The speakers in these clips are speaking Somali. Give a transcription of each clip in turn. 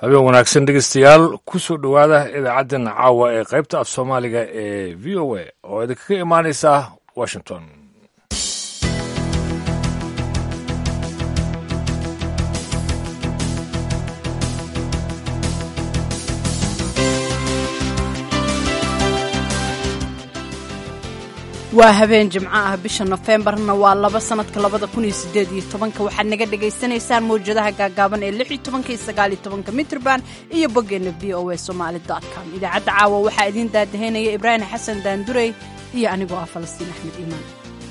habeen wanaagsan dhegeystayaal ku soo dhowaada idaacaddan caawa ee qaybta af soomaaliga ee v o a oo idinkaga imaanaysa washington waa habeen jimco ah bisha nofembarna waa laba sanadka labada kun iyo sideed iyo tobanka waxaad naga dhagaysanaysaan mawjadaha gaagaaban ee lix iyo tobanka iyo sagaal iyo tobanka mitrban iyo boggeena v o a somaali dot com idaacadda caawa waxaa idiin daadaheynaya ibraahim xasan daandurey iyo anigoo ah falastiin axmed iimaan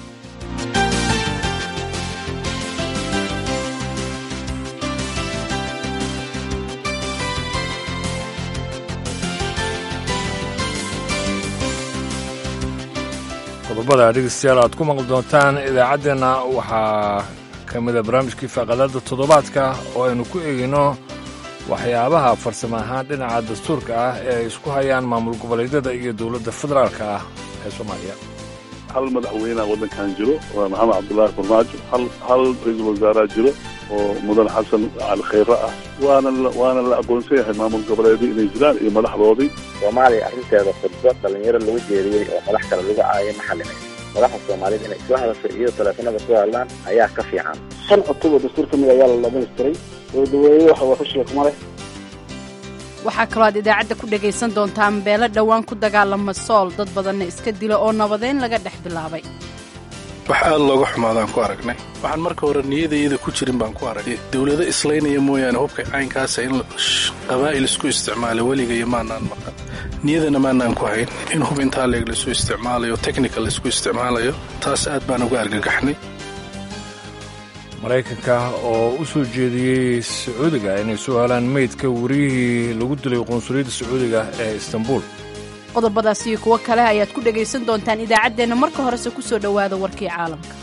qodobada dhegeystayaal aad ku maqli doontaan idaacaddeenna waxaa ka mida barnaamijkii faaqadada toddobaadka oo aynu ku eegayno waxyaabaha farsamo ahaan dhinaca dastuurka ah ee ay isku hayaan maamul goboleedyada iyo dowladda federaalka ah ee soomaaliya hal madaxweyneha waddankan jiro waa maxamed cabdullaahi farmaajo hal hal ra-iisul wasaareha jiro oo mudan xasan cali khayre ah waana waana la aqoonsan yahay maamul goboleedyo inay jiraan iyo madaxdoodii soomaaliya arrinteeda khudbo dhallinyaro lagu jeediyey oo madax kale lagu caayay ma xalinay madaxda soomaaliyed inay isla hadasho iyo taleefanada ku hadlaan ayaa ka fiican shan cutub oo dastuur ka mid ayaa la dhamaystiray dowladaweyne waxa waxushiga kuma leh waxaa kaloo aad idaacadda ku dhagaysan doontaan beelo dhowaan ku dagaalama sool dad badanna iska dila oo nabadeyn laga dhex bilaabay wax aad looga xumaadaan ku aragnay waxaan marka hore niyadayada ku jirin baan ku aragnay dowlado islaynaya mooyaane hubka caynkaasa in qabaa'il isku isticmaala weligayo maanaan maqan niyadana maanaan ku hayn in hub intaa leeg laisu isticmaalayo technical laisku isticmaalayo taas aad baan uga argagaxnay maraykanka oo u soo jeediyey sacuudiga inay soo helaan meydka wariyihii lagu dilay qunsuliyadda sacuudiga ee istanbuul qodobadaas iyo kuwo kale ayaad ku dhagaysan doontaan idaacaddeenna marka horese ku soo dhowaada warkii caalamka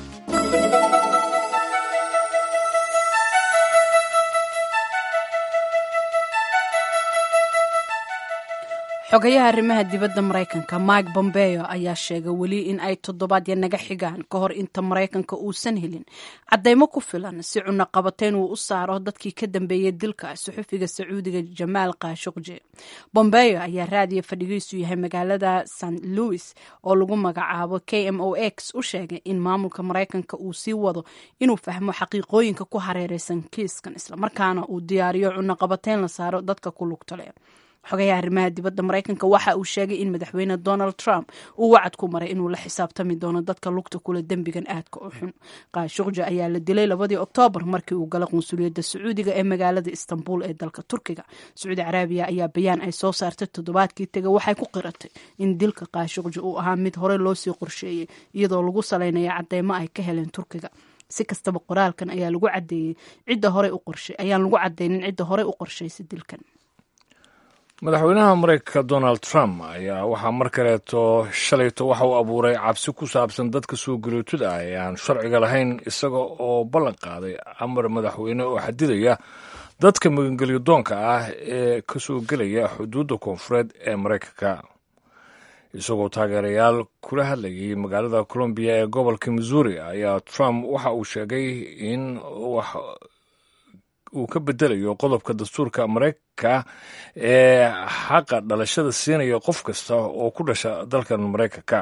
xogayaha arrimaha dibadda maraykanka mike bombeo ayaa sheegay weli in ay toddobaadya naga xigaan ka hor inta maraykanka uusan helin caddaymo ku filan si cunaqabateyn uu u saaro dadkii ka dambeeyey dilka suxufiga sacuudiga jamaal kaashuqje bombeo ayaa raadiya fadhigiisu yahay magaalada st louis oo lagu magacaabo k m o x u sheegay in maamulka maraykanka uu sii wado inuu fahmo xaqiiqooyinka ku hareereysan kiiskan islamarkaana uu diyaariyo cunaqabateyn la saaro dadka ku lugta leh xogayaha arrimaha dibadda maraykanka waxa uu sheegay in madaxweyne donald trump uu wacad ku maray inuu la xisaabtami doono dadka lugta kule dembigan aadka u xun kaashuqja ayaa la dilay labadii oktoobar markii uu galay qunsuliyadda sacuudiga ee magaalada istanbul ee dalka turkiga sacuudi caraabiya ayaa bayaan ay soo saartay toddobaadkii tega waxay ku qiratay in dilka kaashuqja uu ahaa mid hore loosii qorsheeyey iyadoo lagu salaynaya cadeymo ay ka heleen turkiga si kastaba qoraalkan ayaa lagu cadeeyey cidda hore u qorshay ayaan lagu cadeynin cidda horey u qorshaysay dilkan madaxweynaha maraykanka donald trump ayaa waxaa mar kaleeto shalayto waxa uu abuuray cabsi ku saabsan dadka soo galootada ah ee aan sharciga lahayn isaga oo ballan qaaday amar madaxweyne oo xadidaya dadka magangelyo doonka ah ee ka soo gelaya xuduudda koonfureed ee maraykanka isagoo taageerayaal kula hadlayay magaalada colombiya ee gobolka missouri ayaa trump waxa uu sheegay in wax uu ka bedelayo qodobka dastuurka maraykanka ee xaqa dhalashada siinaya qof kasta oo ku dhasha dalkan maraykanka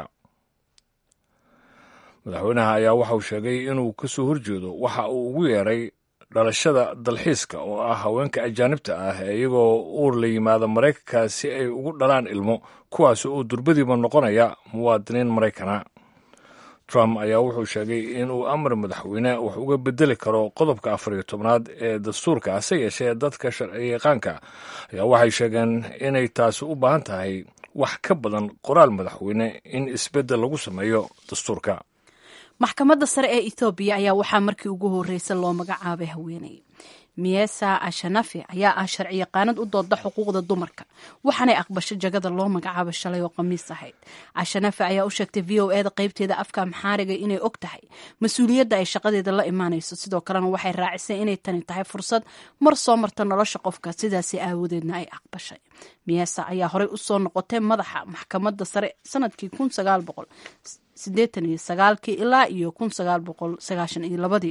madaxweynaha ayaa waxa uu sheegay inuu ka soo horjeedo waxa uu ugu yeeray dhalashada dalxiiska oo ah haweenka ajaanibta ah ee iyagoo uur la yimaada maraykanka si ay ugu dhalaan ilmo kuwaas oo durbadiiba noqonaya muwaadiniin maraykana trump ayaa wuxuu sheegay inuu amar madaxweyne wax uga bedeli karo qodobka afar iyo tobnaad ee dastuurka hase yeeshee dadka sharciyaqaanka ayaa waxay sheegeen inay taasi u baahan tahay wax ka badan qoraal madaxweyne in isbeddel lagu sameeyo dastuurka maxkamadda sare ee ethoobiya ayaa waxaa markii ugu horreysa loo magacaabay haweeney miesa ashanafi ayaa ah sharci yaqaanad u dooda xuquuqda dumarka waxaanay aqbasho jagada loo magacaabo shalay oo khamiis ahayd ashanafi ayaa u sheegtay v o eda qaybteeda afka amxaariga inay og tahay mas-uuliyadda ay shaqadeeda la imaanayso sidoo kalena waxay raacisay inay tani tahay fursad mar soo marta nolosha qofka sidaasi aawadeedna ay aqbashay miesa ayaa horey usoo noqotay madaxa maxkamadda sare sanadkii kun sagaal boqol sideetan iyo sagaalkii ilaa iyo kun sagaal boqol sagaashan iyo labadii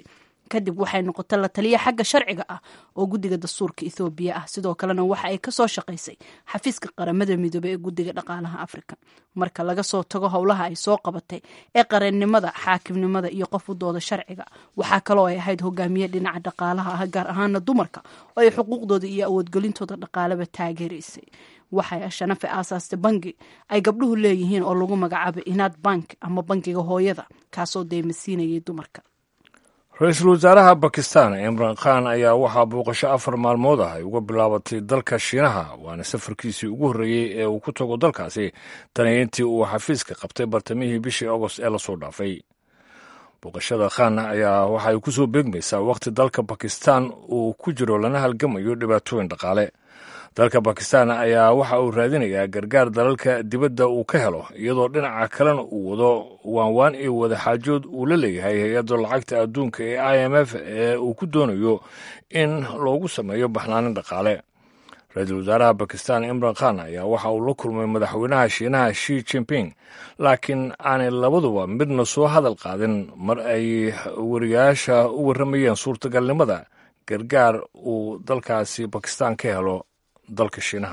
kadib waxay noqotay la taliya xagga sharciga ah oo guddiga dastuurka ethoobiya ah sidoo kalena waxa ay kasoo shaqaysay xafiiska qaramada midoobey ee guddiga dhaqaalaha afrika marka laga soo tago howlaha ay soo qabatay ee qareennimada xaakimnimada iyo qof u dooda sharciga waxaa kaloo ay ahayd hogaamiye dhinaca dhaqaalaha ah gaar ahaana dumarka oo ay xuquuqdooda iyo awoodgelintooda dhaqaalaba taageeraysay waxay ashanafe aasaastay bangi ay gabdhuhu leeyihiin oo lagu magacaabay inaad bank ama bangiga hooyada kaasoo deymasiinayay dumarka ra-iisul wasaaraha bakistan imran khan ayaa waxaa booqasho afar maalmood ah ay uga bilaabatay dalka shiinaha waana safarkiisii ugu horreeyey ee uu ku tago dalkaasi tani intii uu xafiiska qabtay bartamihii bishii agost ee lasoo dhaafay booqashada khan ayaa waxay ku soo beegmaysaa wakhti dalka bakistan uu ku jiro lana halgamayo dhibaatooyin dhaqaale dalka bakistan ayaa waxa uu raadinayaa gargaar dalalka dibadda uu ka helo iyadoo dhinaca kalena uu wado waanwaan iyo wadaxaajood uu la leeyahay hay-adda lacagta adduunka ee i m f ee uu ku doonayo in loogu sameeyo baxnaanin dhaqaale ra-iisul wasaaraha bakistan imran khan ayaa waxa uu la kulmay madaxweynaha shiinaha shi jimping laakiin aanay labaduba midna soo hadal qaadin mar ay wariyaasha u warramayeen suurtagalnimada gargaar uu dalkaasi bakistan ka helo dalka shiinaha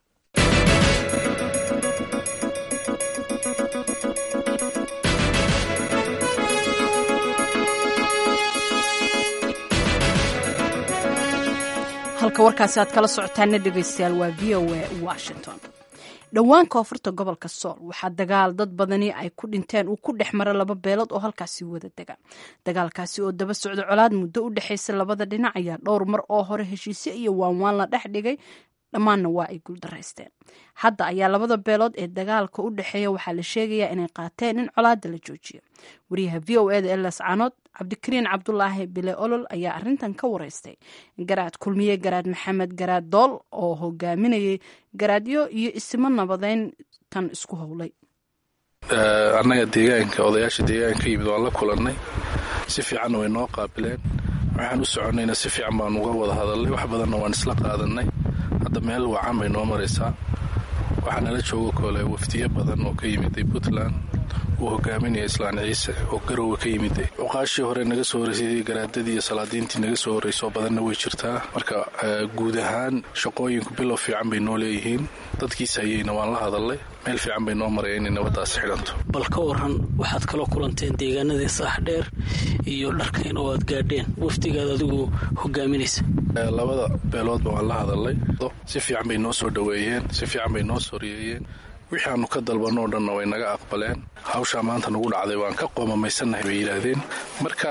halka warkaasi aad kala socotaana dhegeystayaal waa v o a washington dhowaan koonfurta gobolka sool waxaa dagaal dad badani ay ku dhinteen uu ku dhex mara laba beelood oo halkaasi wada dega dagaalkaasi oo daba socda colaad muddo u dhexaysa labada dhinac ayaa dhowr mar oo hore heshiisyo iyo waanwaan la dhex dhigay dhammaanna waa ay guuldaraysteen hadda ayaa labada beelood ee dagaalka u dhexeeya waxaa la sheegayaa inay qaateen in colaada la joojiyo wariyaha v o eda elas canood cabdikariin cabdulaahi bile olol ayaa arintan ka wareystay garaad kulmiye garaad maxamed garaad dool oo hogaaminayay garaadyo iyo isimo nabadeyn tan isku howlay annaga deegaanka odayaasha deegaanka ka yimid waan la kulannay si fiicanna way noo qaabileen waxaan u soconnayna si fiican baan uga wada hadalnay wax badanna waan isla qaadannay hadda meel wacan bay noo maraysaa waxaa nala joogo kole wafdiyo badan oo ka yimiday puntland uu hogaaminaya islaan ciise oo garowe ka yimiday cuqaashii hore naga soo horreysay garaadadii iyo salaadiintii naga soo horreysoo badanna way jirtaa marka guud ahaan shaqooyinku bilow fiican bay noo leeyihiin dadkiis hayeyna waan la hadalnay meel fiican bay noo maraya inay nabadaas xidhanto bal ka waran waxaad kaloo kulanteen deegaanadii saaxdheer iyo dharkayn oo aad gaadheen wafdigaad adigu hogaaminaysa labada beeloodba waan la hadalnay si fiican bay noo soo dhoweeyeen si fiican bay noo sooriyeeyeen wixii aanu ka dalbanno o dhanna way naga aqbaleen hawshaa maanta nagu dhacday waan ka qoomamaysannahay bay yidhaahdeen marka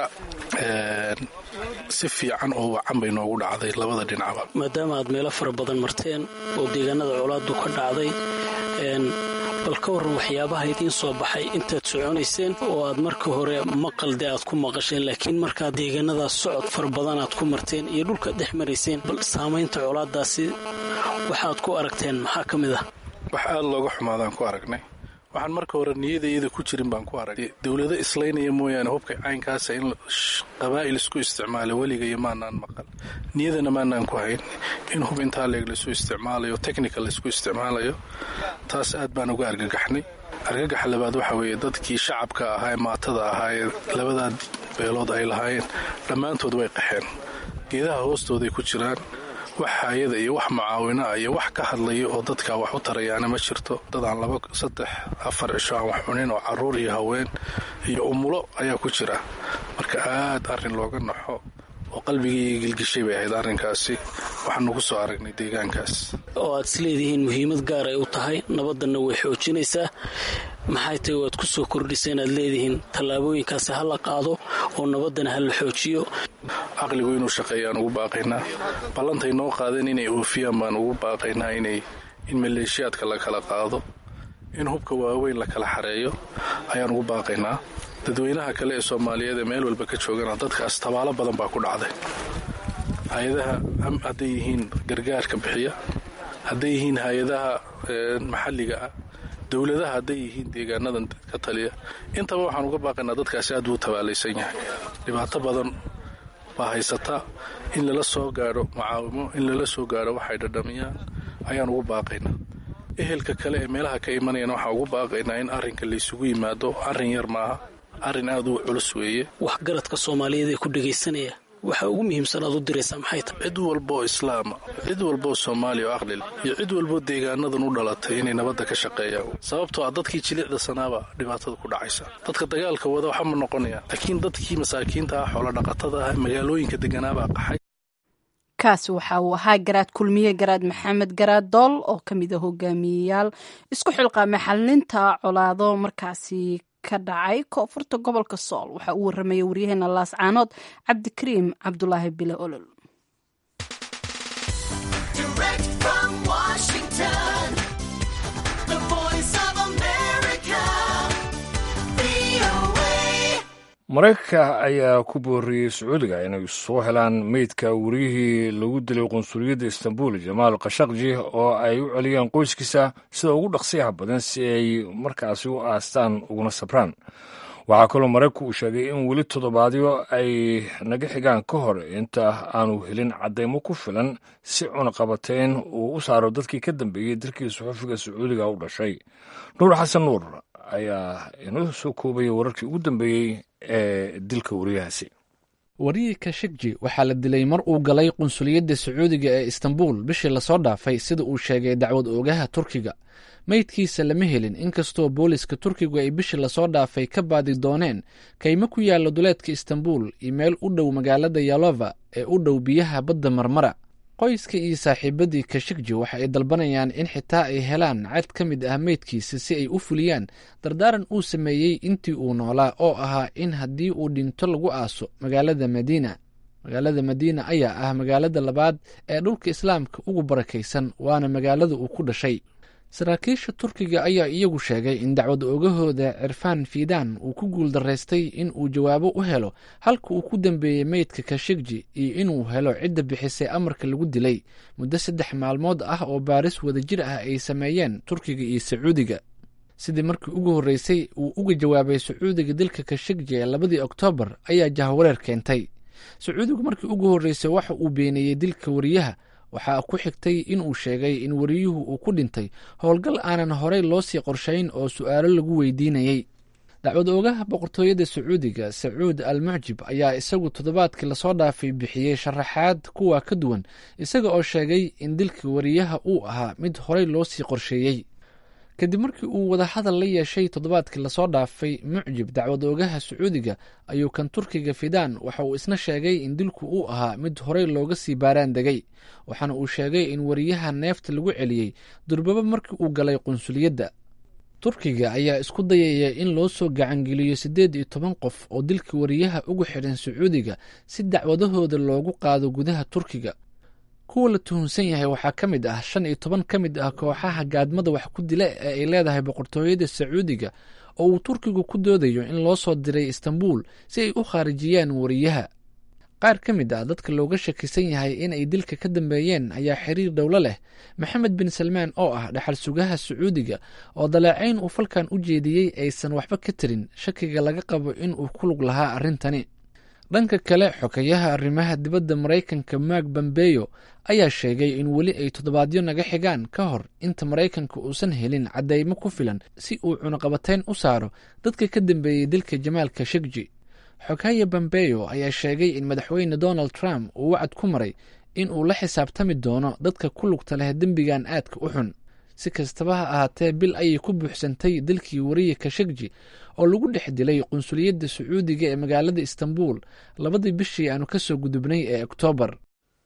si fiican oo wacan bay noogu dhacday labada dhinacba maadaama aad meelo fara badan marteen oo deegaanada colaadu ka dhacday bal ka warran waxyaabaha idiin soo baxay intaad soconayseen oo aad marka hore maqalde aad ku maqasheen laakiin markaad deegaanadaas socod fara badan aad ku marteen iyo dhulkaad dhex marayseen bal saamaynta colaadaasi waxaad ku aragteen maxaa ka mid ah wax aada looga xumaadaan ku aragnay waxaan marka hore niyada iyada ku jirin baan ku aragnay dowlado islaynaya mooyaane hubka caynkaasa in qabaa'il isku isticmaala weligayo maanaan maqal niyadana maanaan ku hayn in hub intaa leeg laisu isticmaalayo technical laisku isticmaalayo taas aad baan uga argagaxnay argagaxa labaad waxa weeye dadkii shacabka ahaa ee maatada ahaa ee labadaa beelood ay lahaayeen dhammaantood way qaxeen geedaha hoostooday ku jiraan wax haayada iyo wax mucaawina iyo wax ka hadlaya oo dadkaa wax u tarayaana ma jirto dad aan laba saddex afar cisho aan wax cunin oo caruur iyo haween iyo umulo ayaa ku jira marka aad arrin looga naxo oo qalbigii gilgishay bay ahayd arrinkaasi waxaanu ku soo aragnay deegaankaas oo aad isleedihiin muhiimad gaar ay u tahay nabaddanna way xoojinaysaa maxay tahay waad ku soo kordhisa inaad leedihiin tallaabooyinkaasi ha la qaado oo nabaddana ha la xoojiyo caqligu inuu shaqeeyaan ugu baaqaynaa ballantay noo qaadeen inay oofiyaan baan ugu baaqaynaa inay in maleeshiyaadka la kala qaado in hubka waaweyn la kala xareeyo ayaan ugu baaqaynaa dadweynaha kale ee soomaaliyeed ee meel walba ka joogana dadkaas tabaalo badan baa ku dhacday hay-adaha hadday yihiin gargaarka bixiya hadday yihiin hay-adaha maxalliga ah dowladaha hadday yihiin deegaanadan ka taliya intaba waxaan uga baaqaynaa dadkaasi aad buu tabaalaysan yahay dhibaato badan baa haysata in lala soo gaadho mucaawimo in lala soo gaadho waxay dhadhamiyaan ayaan ugu baaqaynaa ehelka kale ee meelaha ka imanayana waxaan ugu baaqaynaa in arrinka laysugu yimaado arrin yar maaha arrin aad u culus weeye waxgaradka soomaaliyeed ee ku dhegaysanaya waxa ugu muhiimsan aad u diraysaa maxay tahay cid walbaoo islaama cid walbaoo soomaaliya oo aqlil iyo cid walboo deegaanadan u dhalatay inay nabadda ka shaqeeyaan sababtoo ah dadkii jilicda sanaaba dhibaatada ku dhacaysa dadka dagaalka wada waxama noqonayaan laakiin dadkii masaakiinta ah xoolodhaqatada ah magaalooyinka deganaabaa qaxay kaasi waxa uu ahaa garaad kulmiye garaad maxamed garaad dool oo ka mid a hogaamiyeyaal isku xilqaamay xalinta colaado markaasi ka dhacay koonfurta gobolka sool waxaa uu warramaya waryaheena laascaanood cabdikariim cabdulaahi bile olol maraykanka ayaa ku booriyey sacuudiga inay soo helaan meydka wariyihii lagu dilay qunsuliyadda istanbul jamaal khashaqji oo ay u celiyeen qoyskiisa sida ugu dhaqsiyaha badan si ay markaasi u aastaan uguna sabraan waxaa kaloo maraykanku uu sheegay in weli toddobaadyo ay naga xigaan ka hor inta aanu helin caddaymo ku filan si cunaqabateyn uu u saaro dadkii ka dambeeyey dalkii suxufiga sacuudiga u dhashay nuur xasan nuur ayaa inoo soo koobaya wararkii ugu dambeeyey ee dilka wariyahaasi wariyii kashegji waxaa la dilay mar uu galay qunsuliyadda sacuudiga ee istanbul bishii lasoo dhaafay sida uu sheegay dacwad oogaha turkiga meydkiisa lama helin inkastoo booliska turkigu ay bishii lasoo dhaafay ka baadi dooneen kaymo ku yaalla duleedka istanbul iyo meel u dhow magaalada yalova ee u dhow biyaha badda marmara qoyska iyo saaxiibadii kashegji waxa ay dalbanayaan in xitaa ay helaan cad ka mid ah meydkiisa si ay u fuliyaan dardaaran uu sameeyey intii uu noolaa oo ahaa in haddii uu dhinto lagu aaso magaalada madiina magaalada madiina ayaa ah magaalada labaad ee dhulka islaamka ugu barakaysan waana magaalada uu ku dhashay saraakiisha turkiga ayaa iyagu sheegay in dacwad oogahooda cirfaan fiidaan uu ku guuldaraystay in uu jawaabo u helo halka uu ku dambeeyey meydka kashegji iyo inuu helo cidda bixisay amarka lagu dilay muddo saddex maalmood ah oo baaris wadajir ah ay sameeyeen turkiga iyo sacuudiga sidii markii ugu horreysay uu uga jawaabay sacuudiga dilka kashegji ee labadii oktoobar ayaa jahwareer keentay sacuudigu markii ugu horreysay waxa uu beeneeyey dilka wariyaha waxaa ku xigtay in uu sheegay in wariyuhu uu ku dhintay howlgal aanan horey loo sii qorshayn oo su'aalo lagu weydiinayey dacwad oogaha boqortooyada sacuudiga sacuud al mucjib ayaa isagu toddobaadkii lasoo dhaafay bixiyey sharaxaad kuwa ka duwan isaga oo sheegay in dilka wariyaha uu ahaa mid horey loo sii qorsheeyey kadib markii uu wadahadal la yeeshay toddobaadkii lasoo dhaafay mucjib dacwad oogaha sacuudiga ayuu kan turkiga fidaan waxa uu isna sheegay in dilku uu ahaa mid horey looga sii baaraan degay waxaana uu sheegay in wariyaha neefta lagu celiyey durbaba markii uu galay qunsuliyadda turkiga ayaa isku dayaya in loo soo gacangeliyo siddeed iyo toban qof oo dilka wariyaha ugu xidhan sacuudiga si dacwadahooda loogu qaado gudaha turkiga kuwa la tuhunsan yahay waxaa ka mid ah shan iyo toban ka mid ah kooxaha gaadmada wax ku dila ee ay leedahay boqortooyada sacuudiga oo uu turkigu ku doodayo in loo soo diray istanbul si ay u khaarijiyaan wariyaha qaar ka mid ah dadka looga shakisan yahay in ay dilka ka dambeeyeen ayaa xiriir dhowlo leh maxamed bin salmaan oo ah dhaxal sugaha sacuudiga oo daleecayn uu falkan u jeediyey aysan waxba ka tarin shakiga laga qabo in uu ku lug lahaa arrintani dhanka kale xokayaha arrimaha dibadda maraykanka mark bambeyo ayaa sheegay in weli ay toddobaadyo naga xigaan ka hor inta maraykanka uusan helin caddaymo ku filan si uu cunaqabateyn u saaro dadka ka dambeeyey dilka jamaal kashegji xogaya bambeyo ayaa sheegay in madaxweyne donald trump uu wacad ku maray in uu la xisaabtami doono dadka ku lugta leh dembigan aadka u xun si kastaba ha ahaatee bil ayay ku buuxsantay dilkii wariye kashegji oo lagu dhex dilay qunsuliyadda sacuudiga ee magaalada istanbul labadii bishii aanu ka soo gudubnay ee oktoobar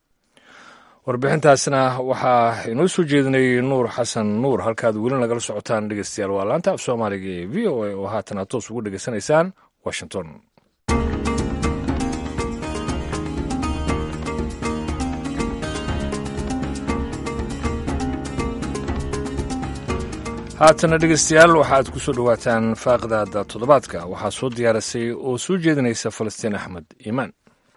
warbixintaasna waxaa inoo soo jeedinay nuur xasan nuur halkaad weli nagala socotaan dhegeystayaal waa laanta af soomaaliga ee v o a oo haatan aad toos ugu dhegeysanaysaan washington haatana dhegeystayaal waxaad ku soo dhowaataan faaqdaada toddobaadka waxaa soo diyaarisay oo soo jeedinaysa falastiin axmed iimaan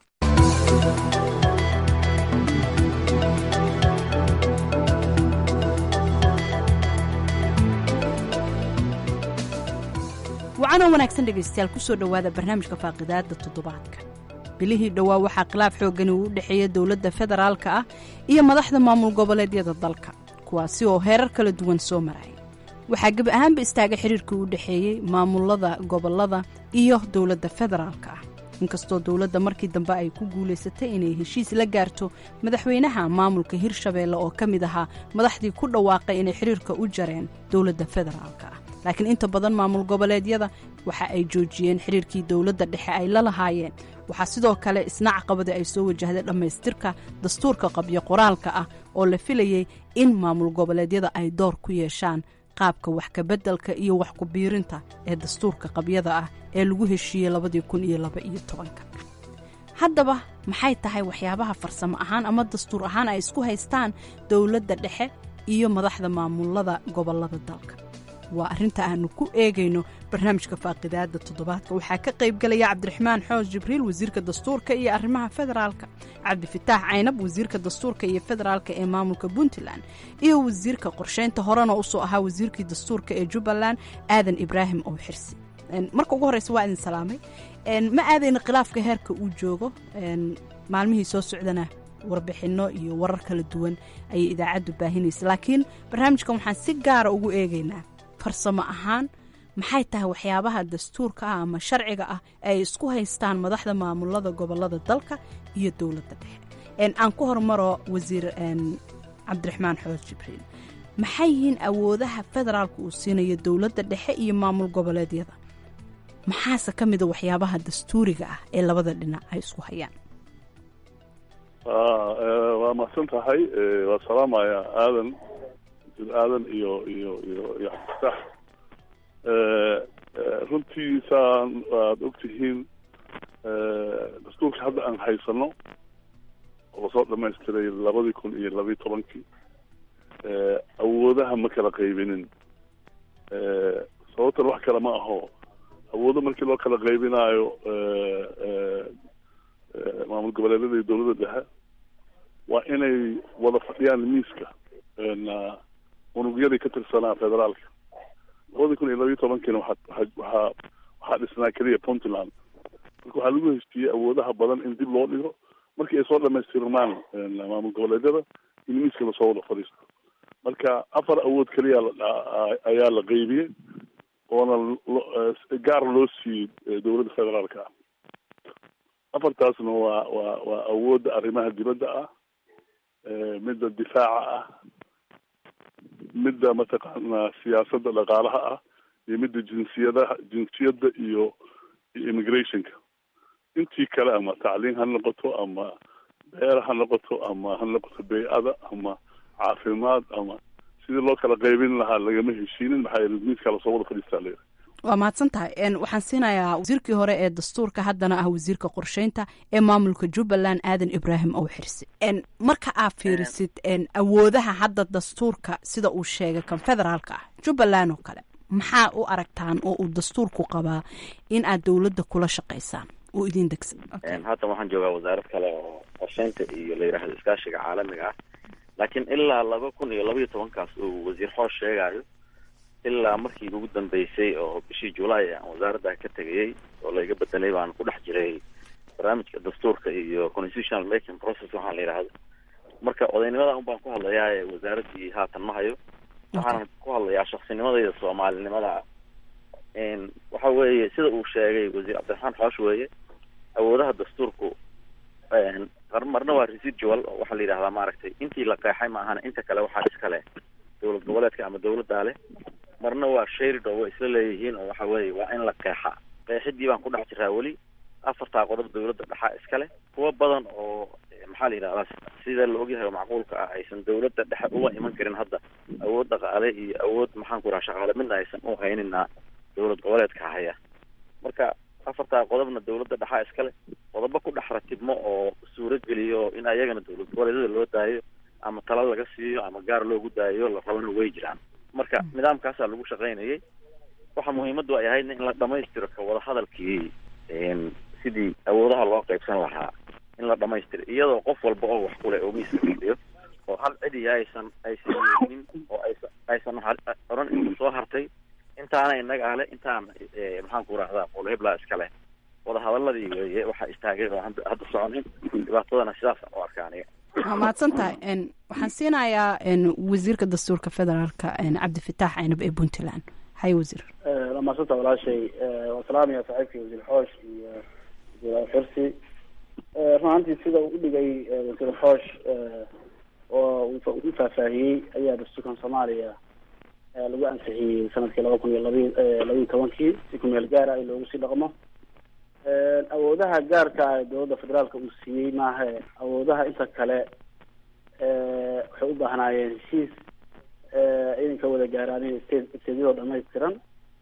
wacanoo wanaagsan dhegaystayaal kusoo dhowaada barnaamijka faaqidaada toddobaadka bilihii dhowaa waxaa khilaaf xooggani uu u dhexeeya dowladda federaalka ah iyo madaxda maamul goboleedyada dalka kuwaasi oo heerar kala duwan soo maraya waxaa gebi ahaanba istaagay xiriirkii u dhexeeyey maamulada gobolada iyo dowladda federaalka ah inkastoo dowladda markii dambe ay ku guulaysatay inay heshiis la gaarto madaxweynaha maamulka hirshabeelle oo ka mid ahaa madaxdii ku dhawaaqay inay xiriirka u jareen dowladda federaalka ah laakiin inta badan maamul goboleedyada waxa ay joojiyeen xiriirkii dowladda dhexe ay la lahaayeen waxaa sidoo kale isna caqabada ay soo wajahday dhammaystirka dastuurka qabyo qoraalka ah oo la filayey in maamul goboleedyada ay door ku yeeshaan qaabka wax kabeddelka iyo wax ku-biirinta ee dastuurka qabyada ah ee lagu heshiiyey labadii kun iyo laba iyo tobanka haddaba maxay tahay waxyaabaha farsamo ahaan ama dastuur ahaan ay isku haystaan dowladda dhexe iyo madaxda maamulada gobolada dalka waa arrinta aanu ku eegayno barnaamijka faaqidaada toddobaadka waxaa ka qaybgelaya cabdiraxmaan xoos jibriil wasiirka dastuurka iyo arrimaha federaalka cabdifitaax caynab wasiirka dastuurka iyo federaalka ee maamulka puntland iyo wasiirka qorsheynta horena usoo ahaa wasiirkii dastuurka ee jubbaland aadan ibraahim oo xirsi marka ugu horreysa waa idin salaamay ma aadayna khilaafka heerka uu joogo maalmihii soo socdana warbixinno iyo warar kala duwan ayay idaacaddu baahinaysa laakiin barnaamijkan waxaan si gaara ugu eegaynaa farsamo ahaan maxay tahay waxyaabaha dastuurka ah ama sharciga ah ay isku haystaan madaxda maamulada gobolada dalka iyo dowladda dhexe aan ku hormaro wasiir cabdiraxmaan xoos jibriil maxay yihiin awoodaha federaalka uu siinayo dowladda dhexe iyo maamul goboleedyada maxaase ka mida waxyaabaha dastuuriga ah ee labada dhinac ay isku hayaan waa mahadsan tahay waa salaamaya aadan aadan iyo iyo iyo iyo xabdifaax runtii saan waad ogtihiin dastuurka hadda aan haysano oo soo dhamaystiray labadii kun iyo labiyi tobankii awoodaha ma kala qaybinin sababtan wax kale ma aho awoodo markii loo kala qaybinaayo maamul goboleedyada iyo dowladda dhexe waa inay wada fadhiyaan miiska unugyadii ka tirsanaa federaalka labadii kun iyo labiyo tobankiina waxaa waxaa waxaa dhisnaa keliya puntland marka waxaa lagu heshiiyey awoodaha badan in dib loo dhigo markii ay soo dhamaystirmaan maamul goboleedyada in miiska lasoo wada fadhiisto marka afar awood keliya ayaa la qeybiyey oona gaar loo siiyey dowladda federaalka ah afartaasna waa waa waa awoodda arrimaha dibadda ah midda difaaca ah midda mataqaanaa siyaasadda dhaqaalaha ah iyo midda jinsiyadaha jinsiyadda iyo iyo immigrationka intii kale ama tacliin ha noqoto ama beer ha noqoto ama ha noqoto bay-ada ama caafimaad ama sidii loo kala qaybin lahaa lagama heshiinin maxaa yeele miiska lasoo wada fadhiistaa layidhi waa mahadsan tahay waxaan siinayaa wasiirkii hore ee dastuurka haddana ah wasiirka qorsheynta ee maamulka jubbaland aadan ibraahim ow xirsi marka aad fiirisid awoodaha hadda dastuurka sida uu sheegay kan federaalka ah jubbaland oo kale maxaa u aragtaan oo uu dastuurku qabaa in aad dowladda kula shaqaysaan oo idin degsan haatan waxaan joogaa wasaarad kale oo qorsheynta iyo la yidhaahdo iskaashiga caalamiga ah laakiin ilaa laba kun iyo labaiyo tobankaas uu wasiir xoos sheegayo ilaa markii ugu dambeysay oo bishii julaay aan wasaaradda ka tegayey oo layga bedelay baan ku dhex jiray barnaamijka dastuurka iyo constitutional making process waxaa la yidhaahdo marka odaynimada un baan ku hadlayaa ee wasaaraddii haatan ma hayo waxaanan ku hadlayaa shaksinimadayda soomaalinimada waxa weeye sida uu sheegay wasiir cabdiraxmaan xoosh weeye awoodaha dastuurku marna waa residual oo waxaa la yidhahdaa maaragtay intii la qeexay ma ahana inta kale waxaa iskale dowlad goboleedka ama dowladdaa leh marna waa sharid oo way isla leeyihiin oo waxa weeye waa in la qeexa qeexidii baan ku dhex jiraa weli afartaa qodob dowladda dhexaa iskale kuwa badan oo maxaa la yidhahdaa sida la ogyahay oo macquulka ah aysan dowladda dhexe uga iman karin hadda awood dhaqaale iyo awood maxaan ku raha shaqaale midna aysan u haynina dowlad goboleedka haya marka afartaa qodobna dowladda dhexaa iskale qodobo ku dhex ratibmo oo suuro geliyo in ayagana dowlad goboleedyada loo daayo ama tala laga siiyo ama gaar loogu daayo la rabana way jiraan marka nidaamkaasaa lagu shaqaynayay waxa muhiimaddu ay ahaydna in la dhamaystiro ka wada hadalkii sidii awoodaha loo qaybsan lahaa in la dhamaystiro iyadoo qof walba oo wax kuleh oo miiska fadhiyo oo hal cidiya aysan aysan yeelin oo aysan aysan oran inta soo hartay intaana inaga ale intaan maxaan ku rahdaa qol heblaa iskale wada hadaladii weeye waxaa istaagay oo hadda soconin dhibaatadana sidaas u arkaaniga waa mahadsan tahay waxaan siinayaa wasiirka dastuurka federaalka cabdifitaax aynab ee puntland hay wasiir waa mahadsanta walaashay waan salaamaya saaxiibkii wasiir xoosh iyo wasiir xirsi run ahaantii sida uu udhigay wasiir xoosh oo u faahfaahiyey ayaa dastuurkan soomaaliya lagu ansixiyey sanadkii laba kun iyo labi labiiyi tobankii si ku meel gaara in loogu sii dhaqmo awoodaha gaarka ah ee dowladda federaalka uu siiyey maaha awoodaha inta kale waxay u baahnaayeen heshiis inay ka wada gaaraan state stateyadoo dhamaystiran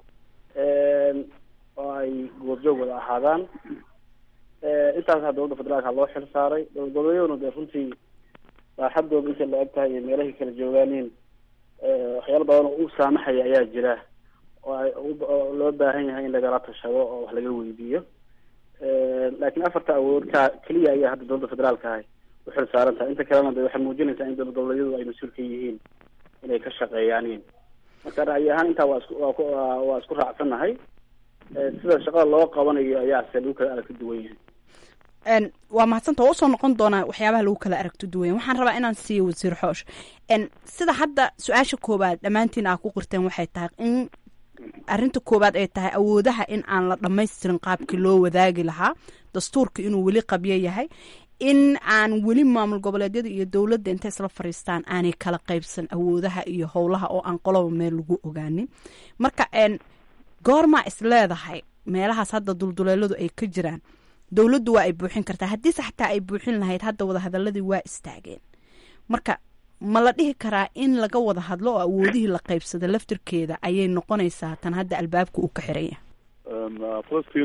oo ay goobjoog wada ahaadaan intaasa dowladda federaalka loo xil saaray dowlad goboleedyaduna dee runtii baaxadooda intay la eg tahay iyo meelahay kala joogaaniin waxyaalo badan oo u saamaxaya ayaa jira oo ay oo loo baahan yahay in lagala tashado oo wax laga weydiiyo laakiin afarta awood ka keliya ayaa hadda dowladda federaalka ahay uxil saaran tahay inta kalena de waxay muujinaysaa in dowlad goboleedyadu ay mas-uul ka yihiin inay ka shaqeeyaaniin marka ra'yi ahaan intaa waa isku waa ku waa isku raacsannahay sida shaqada loo qabanayo ayaase lagu kala aragti duwan yahay waa mahadsanta waa usoo noqon doonaa waxyaabaha lagu kala aragto duwanya waxaan rabaa inaan siiyo wasiir xoosh sida hadda su-aasha koowaad dhammaantiin aa ku qirteen waxay tahay in arrinta koowaad ay tahay awoodaha in aan la dhammaystirin qaabkii loo wadaagi lahaa dastuurka inuu weli qabyo yahay in aan weli maamul goboleedyada iyo dowladda intay isla fariistaan aanay kala qaybsan awoodaha iyo howlaha oo aan qoloba meel lagu ogaanin marka goormaa is leedahay meelahaas hadda dulduleeladu ay ka jiraan dowladdu waa ay buuxin kartaa haddiise xataa ay buuxin lahayd hadda wadahadaladii waa istaageen marka ma la dhihi karaa in laga wada hadlo oo awoodihii la qaybsada laftirkeeda ayay noqonaysaa tan hadda albaabka uu ka xiran yahay falastiin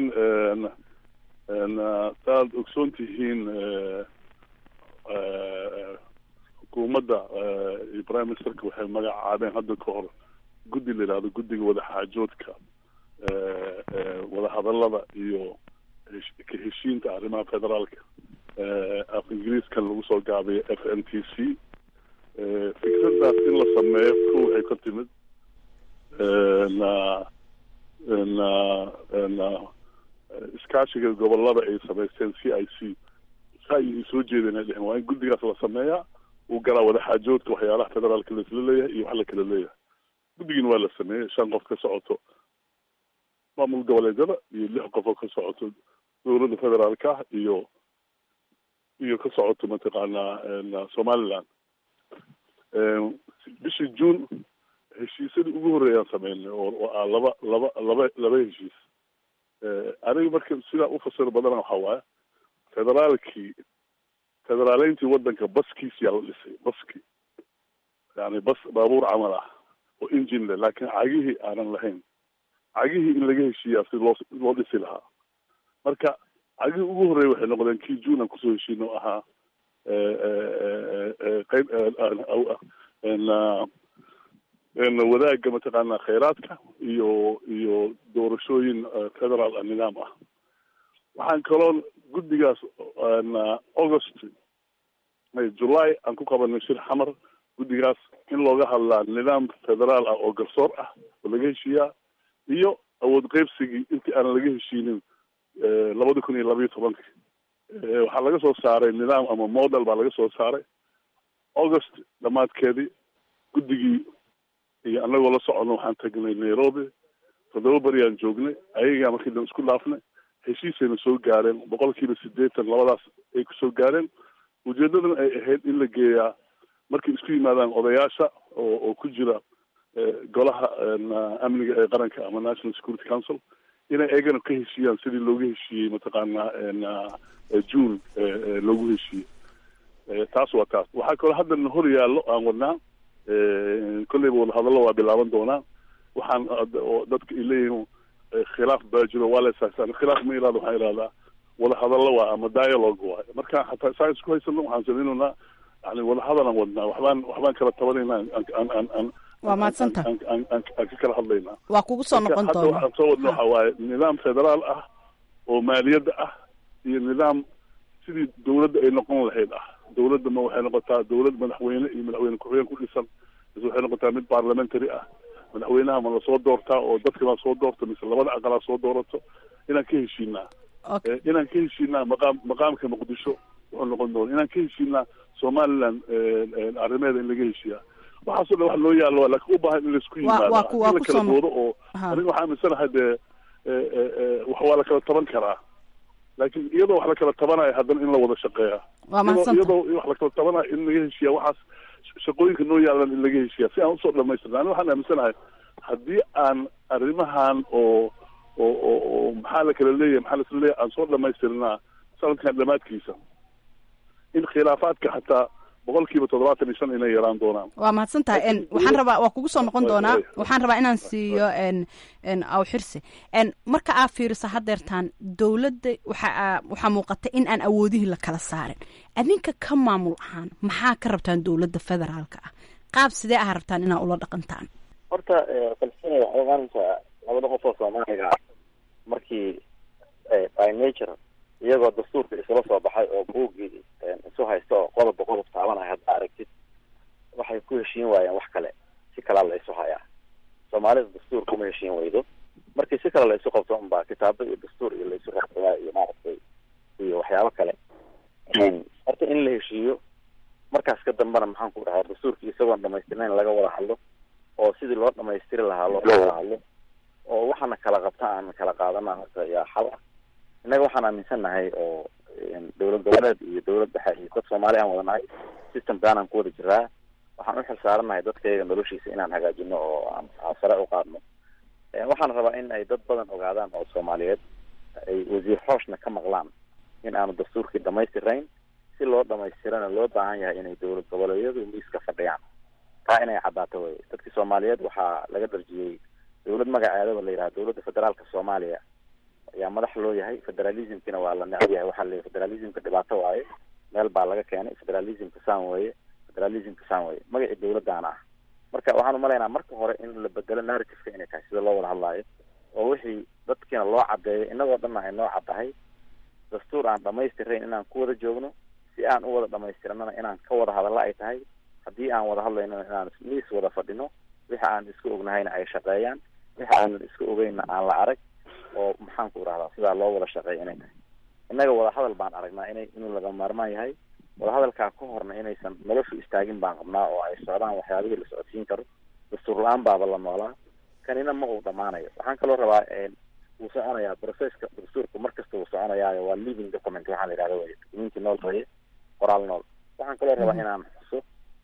saaad ogsoon tihiin xukuumadda iyo prime ministerka waxay magacaabeen hadda ka hor guddi la yidhahdo guddiga wadaxaajoodka wadahadalada iyo ka heshiinta arrimaha federaalka af ingiriiskan lagu soo gaabiyo f n t c fikradaas in la sameeyo ko waxay ka timid na na na iskaashiga gobolada ay samaysteen c i c sa ay soo jeedeen ay dheheen waa in guddigaas la sameeyaa uu galaa wadaxaajoodka waxyaalaha federaalka laisla leeyahay iyo wax la kala leeyahay guddigiina waa la sameeyey shan qof ka socoto maamul goboleedyada iyo lix qof oo ka socoto dowladda federaalka ah iyo iyo ka socoto mataqaanaa somaliland bishii june heshiisyadii ugu horreeyaan sameynay oo oo ah laba laba laba laba heshiis aniga marka sidaa ufasiro badana waxaa waaye federaalkii federaaleyntii waddanka baskiisiyaa la dhisay baski yani bas baabuur camal ah oo engine leh laakiin cagihii aanan lahayn cagihii in laga heshiiyaa si loo loo dhisi lahaa marka cagihii ugu horreeya waxay noqdeen kii june aan kusoo heshiina oo ahaa qayb wadaagga mataqaanaa khayraadka iyo iyo doorashooyin federaal ah nidaam ah waxaan kaloo guddigaas august july aan ku qabanay shir xamar guddigaas in looga hadlaa nidaam federaal ah oo garsoor ah oo laga heshiiyaa iyo awood qeybsigii intii aanan laga heshiinin labada kun iyo labayo tobanka waxaa laga soo saaray nidaam ama model baa laga soo saaray august dhammaadkeedii guddigii iyo anagoo la socono waxaan tagnay nairobi toddoba beriaan joognay ayagaa markii dan isku dhaafnay heshiisayna soo gaareen boqol kiiba sideetan labadaas ay kusoo gaareen ujeedadana ay ahayd in la geeyaa markay isku yimaadaan odayaasha oo oo ku jira golaha amniga ee qaranka ama national security council inay eegana ka heshiiyaan sidii loogu heshiiyey mataqaanaa june loogu heshiiyey taas waa taas waxaa kaloo haddana hor yaallo aan wadnaa kolleyba wadahadallo waa bilaaban doonaa waxaan dadka ay leeyihiin khilaaf baa jiro waa la isaasaan khilaaf ma irahdo waxaan irahdaa wadahadallo waa ama dialogue waay marka hataa saa isku haysano waxaan samaynaynaa yani wadahadalan wadnaa waxbaan waxbaan kala tabanaynaa aan aan aan waa mahadsanta aan ka kala hadlaynaa waa kugu soo noqon hadda doona waxaan soo wadna waxa waaye nidaam federaal ah oo maaliyadda ah iyo nidaam sidii dawladda ay noqon lahayd ah dawladda ma waxay noqotaa dawlad madaxweyne iyo madaxweyne ku-xigeen ku dhisan mise waxay noqotaa mid parliamentary ah madaxweynaha ma lasoo doortaa oo dadka baa soo doorta mise labada aqalaa soo doorato inaan ka heshiinaa inaan ka heshiinaa maqaam maqaamka muqdisho wuxuu noqon doona inaan ka heshiinaa somaliland arrimeeda in laga heshiiya waxaaso dhan wax loo yaalo laakiin u baahan in laisku yimaado waa ku- waa in la ku kala soo- doodo oo Aha. aniga waxaa aaminsanahay dee wax waa la kala taban karaa laakiin iyadoo wax la kala tabanayo haddana in la wada shaqeeya waa iyadoo mahadsanta iyadoo wax la kala tabanayo in laga heshiiya waxaas shaqooyinka noo yaalan in laga heshiiya si aan usoo dhamaystirna aniga waxaan aaminsanahay haddii aan arrimahan oo oo oo oo maxaa la kala leeyahay maxaa lasla leeyahay aan soo dhamaystirnaa sanadkan dhammaadkiisa in khilaafaadka xataa boqolkiiba toddobaatan iyo shan inay yaraan doonaan waa mahadsantahay n Laakiin- waxaan rabaa waa kugu soo noqon Way- doonaa way- waxaan rabaa inaan siiyo n n aw xirsi n marka aa fiiriso hadeertaan dowladda waxa aa- waxaa muuqata in aan awoodihii la kala saarin adinka ka maamul ahaan maxaa ka rabtaan dowladda federaalka ah qaab sidee ah rabtaan inaa ula dhaqantaan horta palestina waxay imaanaysaa labada qof oo soomaaliga ah markii eh, by nature iyagoo dastuurka isula soo baxay oo buuggii eh, isu haysta oo qodobba qodob taabanaya hadda aragtid waxay ku heshiin waayeen wax kale si kalaa la isu hayaa soomaalida dastuur kuma heshiin weydo markii si kale la isu qabto unbaa kitaabo iyo dastuur iyo la isu qabsadaa iyo maaragtay iyo waxyaabo kale horta in la heshiiyo markaas ka dambana maxaan ku dhahaa dastuurkii isagoon dhamaystirnayn laga wada hadlo oo sidii loo dhamaystiri lahaa loo wada hadlo oo waxaana kala qabta aan kala qaadana horta yaa xal ah innaga waxaan aaminsannahay oo een, dowlad goboleed iyo dowlad dhexe iyo dad soomaali aan wadanahay systemkaan aan ku wada jiraa waxaan u xilsaaranahay dadkayaga noloshiisa inaan hagaajino oo aan aan sare u qaadno Een, waxaan rabaa in ay dad badan ogaadaan oo soomaaliyeed ay wasiir xooshna ka maqlaan in aanu dastuurkii dhamaystirayn si loo dhamaystirana loo baahan yahay inay dowlad goboleedyadu miiska fadhiyaan taa inay caddaato wey dadkii soomaaliyeed waxaa laga darjiyey dowlad magaceedaba la yidhaha dowladda federaalka soomaaliya ayaa madax loo yahay federalismkina waa la necab yahay waxaa la federalismka dhibaato waaye meel baa laga keenay federalismka saan weeye federalismka saan weeye magacii dowladdaana ah marka waxaan umalaynaa marka hore in la bedelo narrativeka inay tahay sida loo wada hadlaayo oo wixii dadkiina loo caddeeyo innagoo dhanna ay noo caddahay dastuur aan dhamaystirayn inaan ku wada joogno si aan u wada dhamaystiranana inaan ka wada hadalla ay tahay haddii aan wada hadlayno inaan miis wada fadhino wixi aan isku ognahayna ay shaqeeyaan wixi aanan isku ogeynna aan la arag oo maxaan ku rahdaa sidaa loo wada shaqeeya inay tahay innaga wada hadal baan aragnaa inay inuu laga maarmaan yahay wada hadalkaa ka horna inaysan noloshu istaagin baan qabnaa oo ay socdaan waxyaabihii la socodsiin karo dastuur la-aan baaba la noolaa kanina ma uu dhamaanayo waxaan kaloo rabaa wuu soconayaa processka dastuurku markasta wuu soconayaayo waa living document waxaa la yidhahda wey documentii nool weye qoraal nool waxaan kaloo rabaa inaan xuso